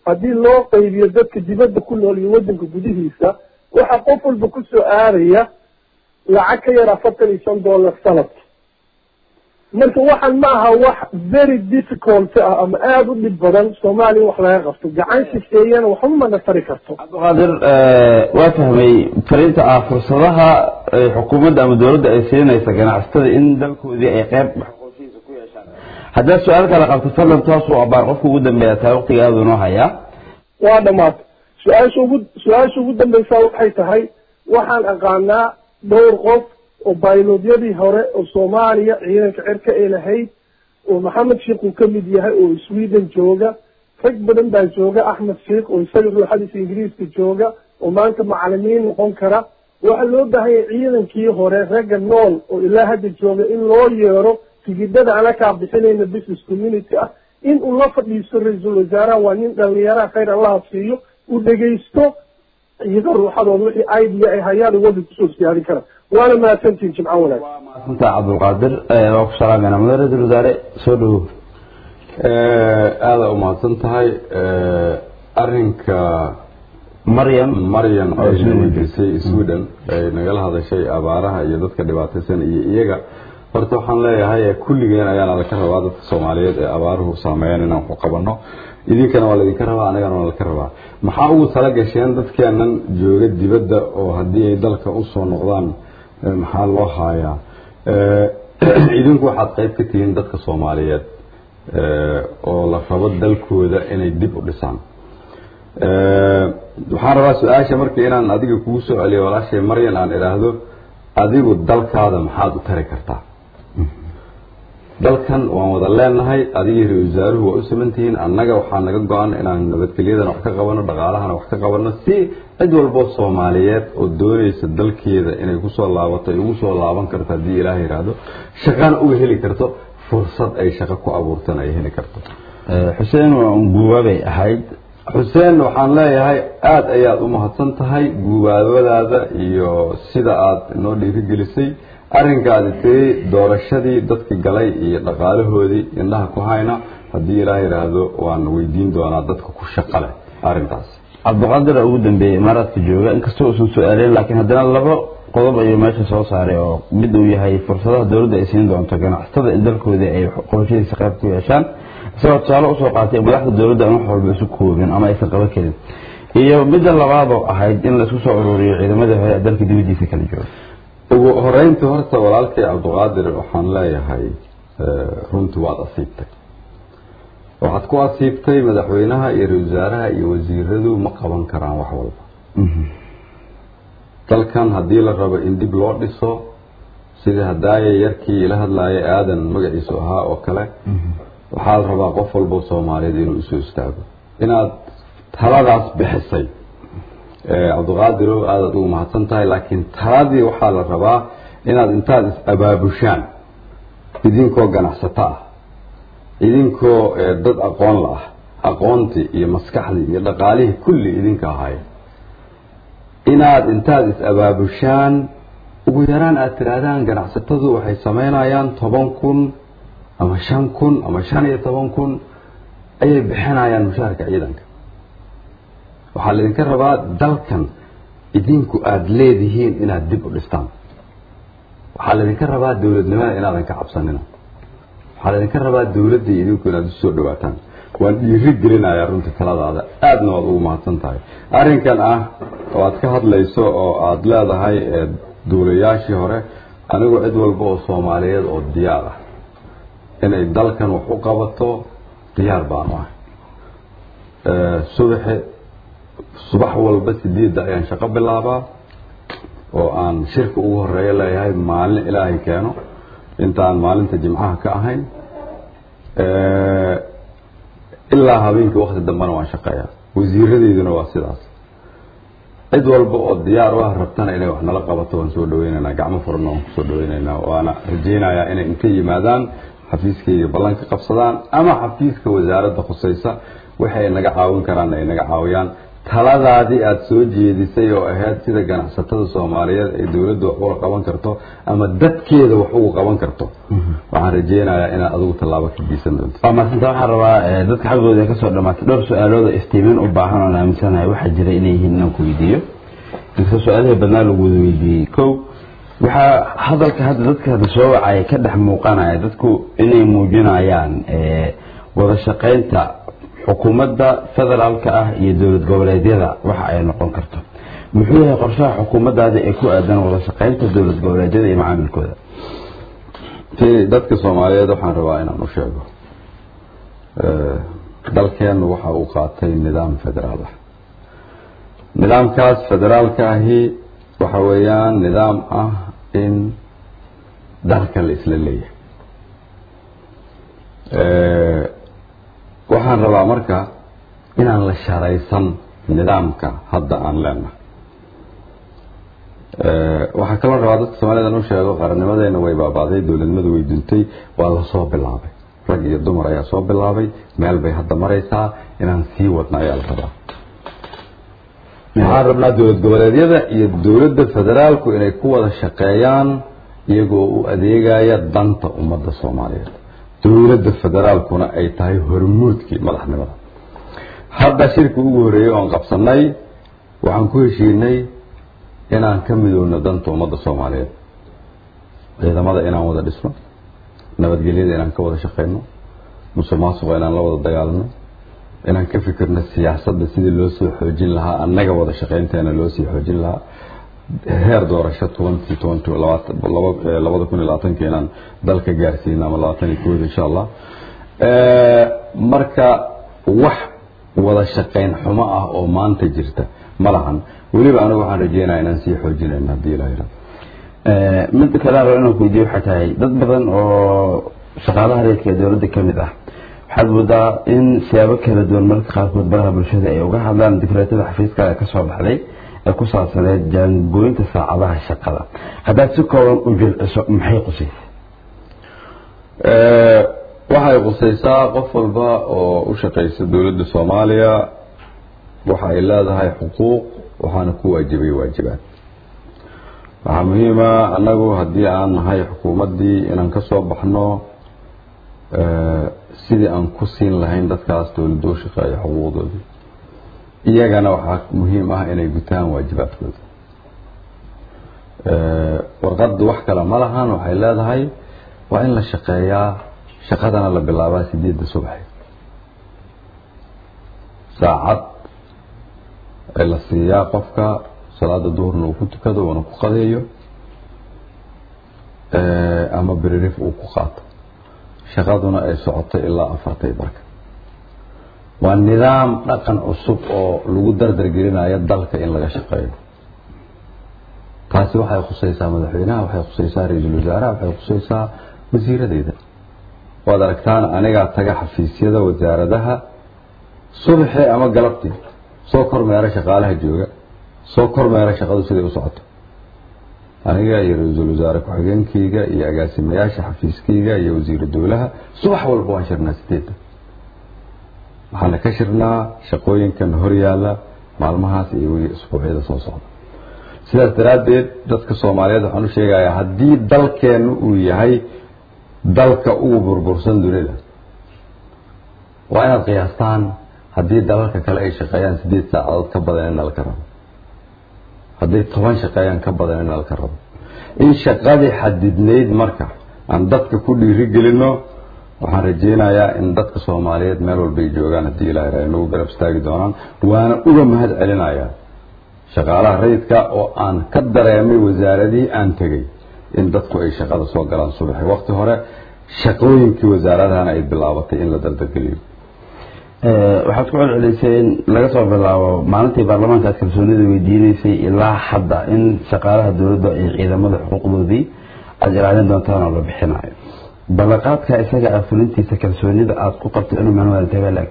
haddii loo qaybiyo dadka dibadda ku nool iyo waddanka gudihiisa waxaa qof walba kusoo aadaya lacag ka yar afartan iyo shan dollar sanadki marka waxaan ma aha wax very difficult ah ama aada u dhib badan soomaaliya wax laga qabto gacan shisheeyana waxba mana tari karto cabdiqaadir waa fahmay fariinta ah fursadaha xukuumadda ama dowladda ay siinaysa ganacsatada in dalkoodii ay qeyb xaqooshihiisa ku yeeshaan haddaad su-aal kale qabto fadlan toos u abaar qofka ugu dambeeya taa waqtiga aada inoo hayaa waa dhamaatay su-aasha ugu su-aasha ugu dambeysaa waxay tahay waxaan aqaanaa dhowr qof oo baylodyadii hore oo soomaaliya ciidanka cirka ay lahayd oo maxamed sheikh uu kamid yahay oo sweden jooga rag badan baa jooga axmed sheikh oo isaga ruuxadiisa ingiriiska jooga oo maanta macalimiin noqon kara waxaa loo baahanya ciidankii hore ragga nool oo ilaa hadda jooga in loo yeero tigidhada anakaa bixinayna business community ah in uu la fadhiisto ra-iisul wasaaraha waa nin dhalinyaraha khayr allaha siiyo uu dhegaysto iyaga ruuxadooda wixii idea ay hayaan wadda kusoo siyaarin kara waana mahadsantihin jimco wanaag maasanta cabdulqaadir waa ku salaamayna mudane ra-isul wasaare soo dhawow aada umahadsan tahay arinka maryam maryam ay weydiisay sweden ay nagala hadashay abaaraha iyo dadka dhibaataysan iyo iyaga horta waxaan leeyahay kulligeen ayaana laka rabaa dadka soomaaliyeed ee abaaruhu saameeyaan inaan ku qabano idinkana waa laydinka rabaa anigana waa laka rabaa maxaa ugu tala gasheen dadkeenan jooga dibadda oo haddii ay dalka usoo noqdaan maxaa loo haayaa idinku waxaad qayb ka tihiin dadka soomaaliyeed oo la rabo dalkooda inay dib u dhisaan waxaan rabaa su-aasha marka inaan adiga kugu soo celiyo walaashay maryan aan idhaahdo adigu dalkaada maxaad u tari kartaa dalkan waan wada leenahay adigii ra-isul wasaaruhu waa u samantihiin annaga waxaa naga go-an inaan nabadgelyadana wax ka qabano dhaqaalahana wax ka qabano si cid walbo soomaaliyeed oo doonaysa dalkeeda inay kusoo laabato ay ugu soo laaban karto haddii ilaah yidhaahdo shaqana uga heli karto fursad ay shaqo ku abuurtana ay heli karto xuseen waa un guubaabay ahayd xuseen waxaan leeyahay aada ayaad u mahadsan tahay guubaabadaada iyo sida aad noo dhiirigelisay arrinkaadi tiri doorashadii dadka galay iyo dhaqaalahoodii indhaha ku hayna haddii ilaah yidhaahdo waan weydiin doonaa dadka ku shaqa leh arrintaas cabdiqaadir ugu dambeeyey imaaraadka jooga inkastoo uusan su-aaleen laakiin haddana laba qodob ayuu meesha soo saaray oo mid uu yahay fursadaha dowladda ay siin doonto ganacsatada in dalkoodii ay qorshihiisa qayb ku yeeshaan isagoo tusaale usoo qaatay madaxda dowladda aan wax walba isu koobin ama aysan qaban karin iyo midda labaadoo ahayd in laisku soo ururiyo ciidamadii hore ee dalka dibadiisa kala jooga ugu horeyntii horta walaalkay cabdiqaadir waxaan leeyahay runtii waad asiibtay waxaad ku asiibtay madaxweynaha iyo ra-isul wasaaraha iyo wasiiradu ma qaban karaan wax walba dalkan haddii la rabo in dib loo dhiso sidii hadaaye yarkii ila hadlaaya aadan magaciisu ahaa oo kale waxaa la rabaa qof walbo soomaaliyeed inuu isoo istaago inaad taladaas bixisay cabdiqaadirow aadaad ugu mahadsan tahay laakiin taladii waxaa la rabaa inaad intaad is abaabushaan idinkoo ganacsato ah idinkoo dad aqoon la ah aqoontii iyo maskaxdii iyo dhaqaalihii kulli idinka ahaya inaad intaad is abaabushaan ugu yaraan aad tihaahdaan ganacsatadu waxay sameynayaan toban kun ama shan kun ama shan iyo toban kun ayay bixinayaan mushaharka ciidanka waxaa laydinka rabaa dalkan idinku aada leedihiin inaad dib u dhistaan waxaa laydinka rabaa dowladnimada inaadan ka cabsanina waxaa laydinka rabaa dowladdii idinku inaad usoo dhawaataan waan dhiiri gelinayaa runtii taladaada aadna waad ugu mahadsan tahay arrinkan ah oo aad ka hadlayso oo aada leedahay duulayaashii hore anigu cid walba oo soomaaliyeed oo diyaar ah inay dalkan wax u qabato diyaar baanu ahay subaxi subax walba sideedda ayaan shaqo bilaabaa oo aan shirka ugu horeeya leeyahay maalin ilaahay keeno intaan maalinta jimcaha ka ahayn ilaa habeenkii wakti dambena waan shaqeeyaa wasiiradeyduna waa sidaas cid walba oo diyaar u ah rabtana inay wax nala qabato waan soo dhaweynaynaa gacmo furana waan kusoo dhaweynaynaa waana rajaynayaa inay intay yimaadaan xafiiskayga ballan ka qabsadaan ama xafiiska wasaaradda khusaysa waxay naga caawin karaan ay naga caawiyaan taladaadii aada soo jeedisay oo ahayd sida ganacsatada soomaaliyeed ay dowladda wax uga qaban karto ama dadkeeda wax uga qaban karto waxaan rajeynayaa inaad adigu tallaabo ka geysan doonto waa maasanta waxaan rabaa eh, dadka xaggooda ay kasoo dhamaatay dhowr su-aalooda iftiimin u baahan oon aaminsanahay waxaa jira inay yihiin inaan ku weydiiyo inkastoo su-aalihii badnaa lagu wada weydiiyey kow waxaa hadalka hadda dadka hadda soo wacaya ka dhex muuqanaya dadku inay muujinayaan eh, wada shaqaynta xukuumadda federaalka ah iyo dowlad goboleedyada waxa ay noqon karto muxuu yahay qorshaha xukuumaddaada ee ku aadan wada shaqaynta dowlad goboleedyada iyo macaamilkooda ti dadka soomaaliyeed waxaan rabaa inaan u sheego Eh, dalkeenu waxa uu qaatay nidaam federaal ah nidaamkaas federaalka ahi waxa weeyaan nidaam ah in dalka la isla leeyahay Eh, waxaan rabaa marka inaan la sharaysan nidaamka hadda aan leenahay Eh, waxaa kaloo rabaa dadka soomaalida in u sheego qarannimadeena way baabaaday dowladnimadu way duntay waa lasoo bilaabay rag iyo dumar ayaa soo bilaabay meel bay hadda maraysaa inaan sii wadna ayaa la rabaa waxaan rabnaa dowlad goboleedyada iyo dowladda federaalku inay ku wada shaqeeyaan iyagoo u adeegaya danta ummadda soomaaliyeed dowladda federaalkuna ay tahay hormuudkii madaxnimada hadda shirkii ugu horreeyey oon qabsanay waxaan ku heshiinay inaan ka midoowno danta ummadda soomaaliyeed ciidamada inaan wada dhisno nabadgelyada inaan ka wada shaqeyno musuq maasuqa inaan la wada dagaalano inaan ka fikirno siyaasadda sidii loo soo xoojin lahaa annaga wada shaqeynteena loo sii xoojin lahaa heer doorasho twenty twenty labada kun iyo labaatanka inaan dalka gaarsiino ama labaatan iyo kooda insha allah marka wax wada shaqeyn xumo ah oo maanta jirta ma lahan weliba anigu waxaan rajeynaya inaan sii xoojinayno haddii ilaha yirahdo mid kale rabo inaan ku weydiiyo waxay tahay dad badan oo shaqaalaha reerka ee dowladda ka mid ah waxaad moodaa in siyaabo kala duwan marka qaarkood baraha bulshada ay uga hadlaan dikreetada xafiiska ee kasoo baxday ee ku saabsaneed jaangooyinta saacadaha shaqada haddaad si kooban u jilciso maxay qusaysa waxay qusaysaa qof walba oo u shaqaysa dowladda soomaaliya waxa ay leedahay xuquuq waxaana ku waajibay waajibaad waxaa muhiima annagu haddii aan nahay xukuumaddii inaan ka soo baxno sidii aan ku siin lahayn dadkaas dowladda u shaqeeya xuquuqdoodii iyagana waxaa muhiim ah inay gutaan waajibaadkooda warqaddu wax kale ma lahan waxay leedahay waa in la shaqeeyaa shaqadana la bilaabaa sideedda subaxi saacad la siiyaa qofka salaada duhurna uu ku tukado uuna ku qadeeyo ama beririf uu ku qaato shaqaduna ay socoto ilaa afartay barka waa nidaam dhaqan cusub oo lagu dardargelinayo dalka in laga shaqeeyo taasi waxay khusaysaa madaxweynaha waxay khusaysaa ra-iisul wasaaraha waxay khusaysaa wasiiradeeda waad aragtaan anigaa taga xafiisyada wasaaradaha subaxii ama galabtii soo kormeera shaqaalaha jooga soo kormeera shaqadu siday u socoto aniga iyo ra-iisul wasaare ku-xigeenkayga iyo agaasimayaasha xafiiskayga iyo wasiiru dowlaha subax walba waan shirnaa sideedda waxaana ka shirnaa shaqooyinkan hor yaalla maalmahaas iyo weli isbuucyada soo socda sidaas daraaddeed dadka soomaaliyeed waxaan u sheegayaa haddii dalkeennu uu yahay dalka ugu burbursan dunida waa inaad qiyaastaan haddii dalalka kale ay shaqeeyaan sideed saacadood ka badan in nalka rabo hadday toban shaqeeyaan ka badan in nalka rabo in shaqadii xadidnayd marka aan dadka ku dhiiri gelino waxaan rajeynayaa in dadka soomaaliyeed meel walbay joogaan haddii ilahay ra nagu garab istaagi doonaan waana uga mahad celinayaa shaqaalaha rayidka oo aan ka dareemay wasaaradihii aan tegey in dadku ay shaqada soo galaan subaxi waqti hore shaqooyinkii wasaaradahana ay bilaabatay in la dardargeliyo waxaad ku celcelisay in laga soo bilaabo maalintii baarlamaanka aad kalsoonida weydiinaysay ilaa hadda in shaqaalaha dowladda ay ciidamada xuquuqdoodii aada ilaalin doontaan oo la bixinayo ballanqaadka isaga ah fulintiisa kalsoonida aada ku qabto inuu manuel intee la eg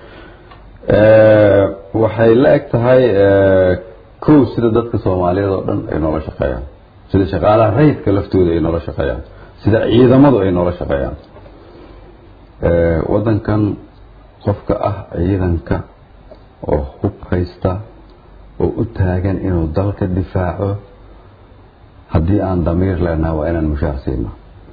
waxay la eg tahay kow sida dadka soomaaliyeed oo dhan ay noola shaqeeyaan sida shaqaalaha rayidka laftooda ay noola shaqeeyaan sida ciidamadu ay noola shaqeeyaan wadankan qofka ah ciidanka oo hubka shaqaysta oo u taagan inuu dalka difaaco haddii aan damiir leenaha waa inaan mushaar siino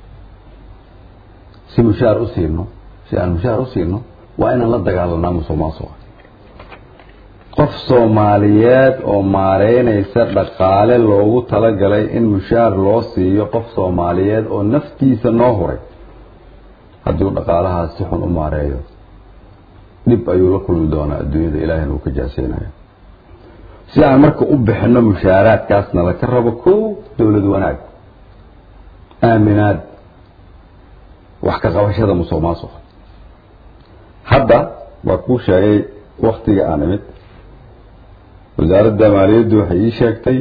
si mushaar u siino si aan mushaar u siino waa inaan la dagaalanaa musuq maasuqa qof soomaaliyeed oo maareynaysa dhaqaale loogu talagalay in mushaar loo siiyo qof soomaaliyeed oo naftiisa noo huray haddii uu dhaqaalahaas si xun u maareeyo dhib ayuu la kulmi doonaa adduunyada ilaahina uu ka jaaseynayo si aan marka u bixino mushaaraadkaasna laka rabo kow dowlad wanaag aaminaad wax ka qabashada musuq maasuqa hadda waa kuu sheegay waktiga aan imid wasaaradda maaliyaddu waxay ii sheegtay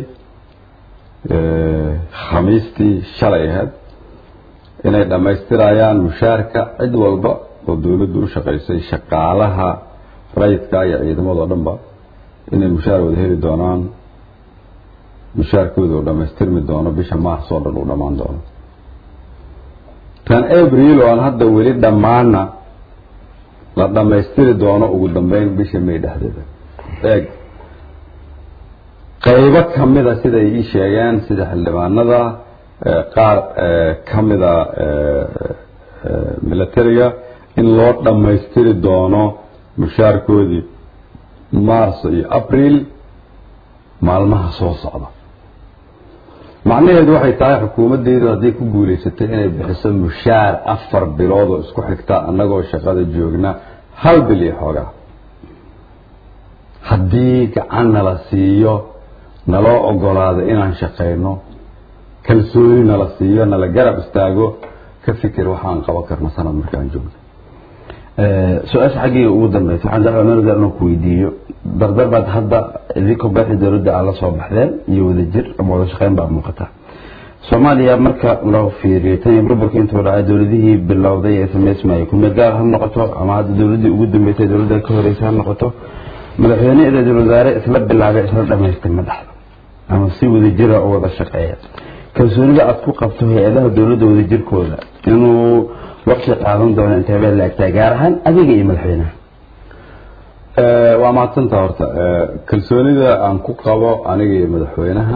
khamiistii shalay ahayd inay dhammaystirayaan mushaarka cid walba oo dowladdu u shaqaysay shaqaalaha rayidka iyo ciidamadoo dhanba inay mushaar wada heli doonaan mushaarkooda uu dhammaystirmi doono bisha maars oo dhan uu dhammaan doono tan abril oo aan hadda weli dhammaana la dhammaystiri doono ugu dambeyn bisha may dhexdeeda eeg qaybo kamida siday ii sheegeen sida xildhibaanada qaar kamida militariga in loo dhammaystiri doono mushaarkoodii mars iyo abril maalmaha soo socda macnaheedu waxay tahay xukuumaddeedu hadday ku guulaysatay inay bixiso mushaar afar bilood oo isku xigta annagoo shaqada joogna hal bil iyo xoogaa haddii gacan nala siiyo naloo ogolaado inaan shaqayno kalsooni nala siiyo nala garab istaago ka fikir waxaan qaban karno sanad markaan joogno su-aasha xaggayga ugu dambeysa waxaan jeclaa manager inaan ku weydiiyo dardar baad hadda idinka baaxi dowladda aad la soo baxdeen iyo wadajir ama wada shaqeyn baa muuqata soomaaliya marka loo fiiriyo tan iyo burburka intuu dhacay dowladihii bilowday ee samaysmayay kumeel gaar ha noqoto ama hadda dowladdii ugu dambeysay dowladda ka horeysa ha noqoto madaxweyne iyo ra-iisul wasaare isla bilaabay isla dhamaystay ma dhexdo ama si wadajira oo wada shaqeeya kalsoonida aad ku qabto hay-adaha dowladda wadajirkooda inuu waqti qaadan doono intee bee laagtaa gaar ahaan adiga iyo madaxweynaha waa mahadsantaa horta kalsoonida aan ku qabo aniga iyo madaxweynaha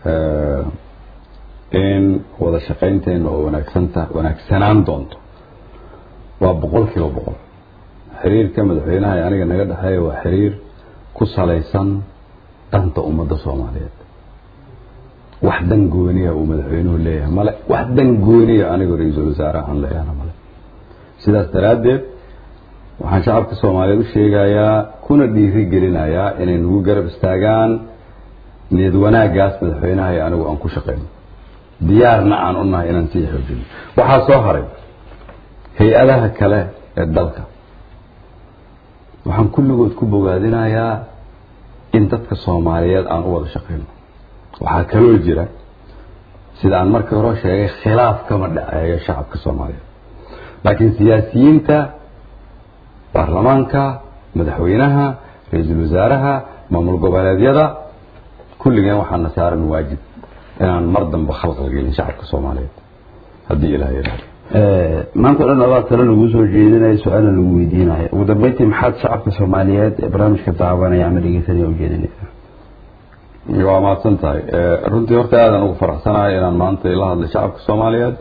in wada shaqaynteena oo wanaagsanta wanaagsanaan doonto waa boqol kiiba boqol xiriirka madaxweynaha ee aniga naga dhexeeya waa xiriir ku salaysan danta ummadda soomaaliyeed wax dan gooniya uu madaxweynuhu leeyahay male wax dan gooniya anigoo ra-iisul wasaare aan leeyahana male sidaas daraaddeed waxaan shacabka soomaaliyeed u sheegayaa kuna dhiiri gelinayaa inay nagu garab istaagaan niyad wanaaggaas madaxweynaha iyo anigu aan ku shaqeyno diyaarna aan u nahay inaan sii xoojino waxaa soo haray hay-adaha kale ee dalka waxaan kulligood ku bogaadinayaa in dadka soomaaliyeed aan u wada shaqeyno waxaa kaloo jira sida aan markii hore sheegay khilaaf kama dhaceeyo shacabka soomaaliyeed laakiin siyaasiyiinta baarlamaanka madaxweynaha ra-iisul wasaaraha maamul goboleedyada kulligeen waxaana saaran waajib inaan mar dambe khalqal gelin shacabka soomaaliyeed haddii ilaah yidhahdo maanta o dhan adaa talo lagu soo jeedinayo su-aalna lagu weydiinayo ugu dambeyntii maxaad shacabka soomaaliyeed ee barnaamijka daawanaya ama dhegeysanaya ujeedinaysaa waa mahadsan tahay runtii horta aadan ugu faraxsanahay inaan maanta la hadlay shacabka soomaaliyeed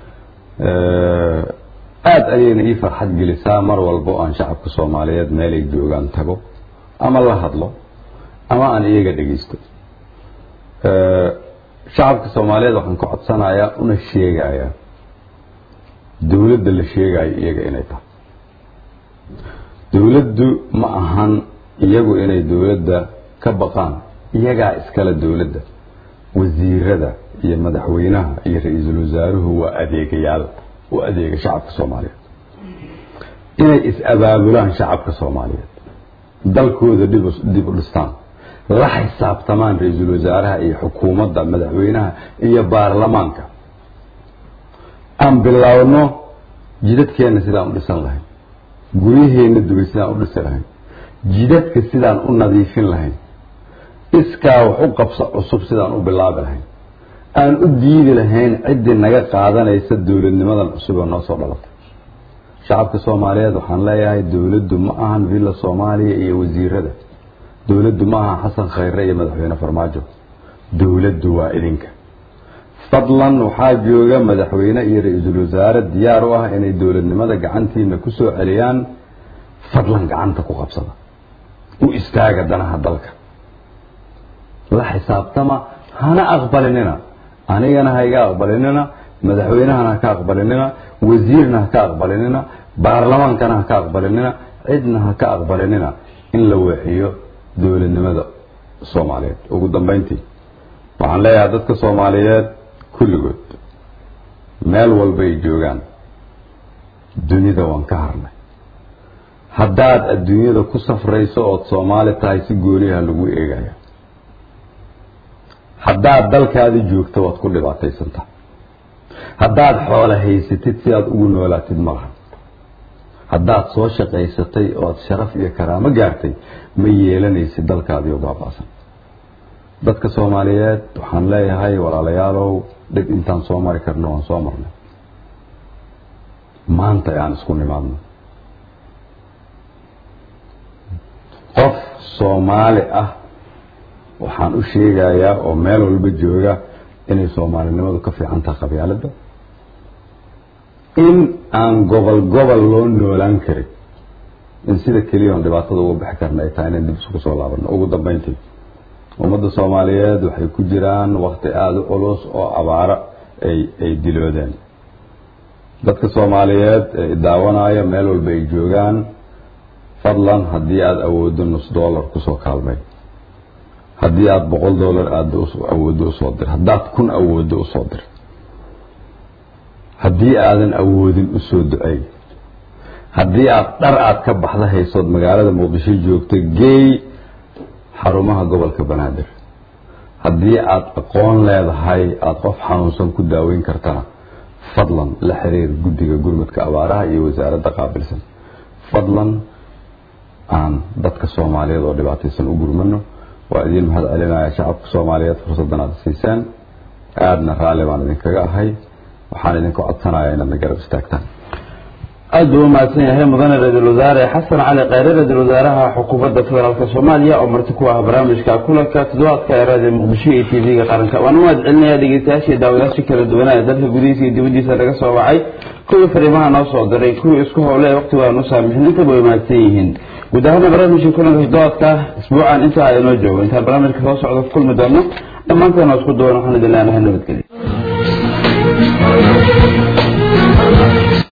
aada ayayna ii farxad gelisaa mar walbo aan shacabka soomaaliyeed meelay joogaan tago ama la hadlo ama aan iyaga dhegeysto shacabka soomaaliyeed waxaan ka codsanayaa una sheegayaa dowladda la sheegayo iyaga inay tahay dowladdu ma ahan iyagu inay dowladda ka baqaan iyagaa iskale dowladda wasiirada iyo madaxweynaha iyo ra-iisul wasaaruhu waa adeegayaal u adeega shacabka soomaaliyeed inay is-abaabulaan shacabka soomaaliyeed dalkooda dhib dib u dhistaan la xisaabtamaan ra-iisul wasaaraha iyo xukuumadda madaxweynaha iyo baarlamaanka aan bilaawno jidadkeenna sidaan u dhisan lahayn guryaheenna dubay sidaan u dhisi lahayn jidadka sidaan u nadiifin lahayn iskaa wax u qabso cusub sidaan u bilaabi lahayn aan u diidi lahayn ciddii naga qaadanaysa dowladnimadan cusub oo noo soo dhalatay shacabka soomaaliyeed waxaan leeyahay dowladdu ma ahan villa soomaaliya iyo wasiirada dowladdu ma aha xasan khayre iyo madaxweyne farmaajo dowladdu waa idinka fadlan waxaa jooga madaxweyne iyo ra-iisul wasaare diyaar u ah inay dowladnimada gacantiina ku soo celiyaan fadlan gacanta ku qabsada u istaaga danaha dalka la xisaabtama hana aqbalinina anigana ha iga aqbalinina madaxweynahana ha ka aqbalinina wasiirna ha ka aqbalinina baarlamaankana ha ka aqbalinina cidna ha ka aqbalinina in la weexiyo dowladnimada soomaaliyeed ugu dambeyntii waxaan leeyahay dadka soomaaliyeed kulligood meel walba ay joogaan dunida waan ka harnay haddaad adduunyada ku safrayso ood soomaali tahay si gooniyaha lagu eegaya haddaad dalkaadi joogto waad ku dhibaataysantaha haddaad xoolo haysatid si aad ugu noolaatid malaha haddaad soo shaqaysatay ood sharaf iyo karaamo gaartay ma yeelanaysid dalkaadiio baabaasan dadka soomaaliyeed waxaan leeyahay walaalayaalow dhib intaan soo mari karno waan soo marnay maanta aan isku nimaadno qof soomaali ah waxaan u sheegayaa oo meel walba jooga inay soomaalinimadu ka fiican tahay qabyaaladda in aan gobol gobol loo noolaan karin in sida keliya on dhibaatada uga bixi karna ay tahay inaan dib isugu soo laabano ugu dambeyntii ummadda soomaaliyeed waxay ku jiraan wakti aada u culus oo abaaro ay ay diloodeen dadka soomaaliyeed ee daawanaya meel walba ay joogaan fadlan haddii aada awooddo nus dollar kusoo kaalmay haddii aada boqol dollar aada awooddo usoo dir haddaad kun awooddo usoo dir haddii aadan awoodin usoo duceey haddii aada dhar aada ka baxda haysood magaalada muqdisho joogto geey xarumaha gobolka banaadir haddii aada aqoon leedahay aada qof xanuunsan ku daaweyn kartana fadlan la xiriir guddiga gurmadka abaaraha iyo wasaaradda qaabilsan fadlan aan dadka soomaaliyeed oo dhibaataysan u gurmano waa idiin mahad celinaya shacabka soomaaliyeed fursaddan aada siiseen aadna raalli baan idinkaga ahay waxaan idinku codsanaya inaadna garab istaagtaan aad buu umahadsan yahay mudane ra-iisul wasaare xasan cali kheyre ra-iisul wasaaraha xukuumadda federaalk soomaaliya oo marti ku ah barnaamijka kulanka toddobaadka ee raadiyo muqdisho iyo t v-ga qaranka waan u mahad celinayaa dhegeystayaashii daawadayaasha kala duwanaa ee dalka gudihiisa iyo dibaddiisa naga soo wacay kuwii fariimaha noo soo diray kuwii isku howle ee waqti waanu saamixin intaba way mahadsan yihiin guud ahaana barnaamijka kulanka toddobaadka isbuucan intaa inoo joogo intaan barnaamijka soo socda ku kulmi doono dhammaanteena isku duwan waxaan idin leenahay nabadgelyo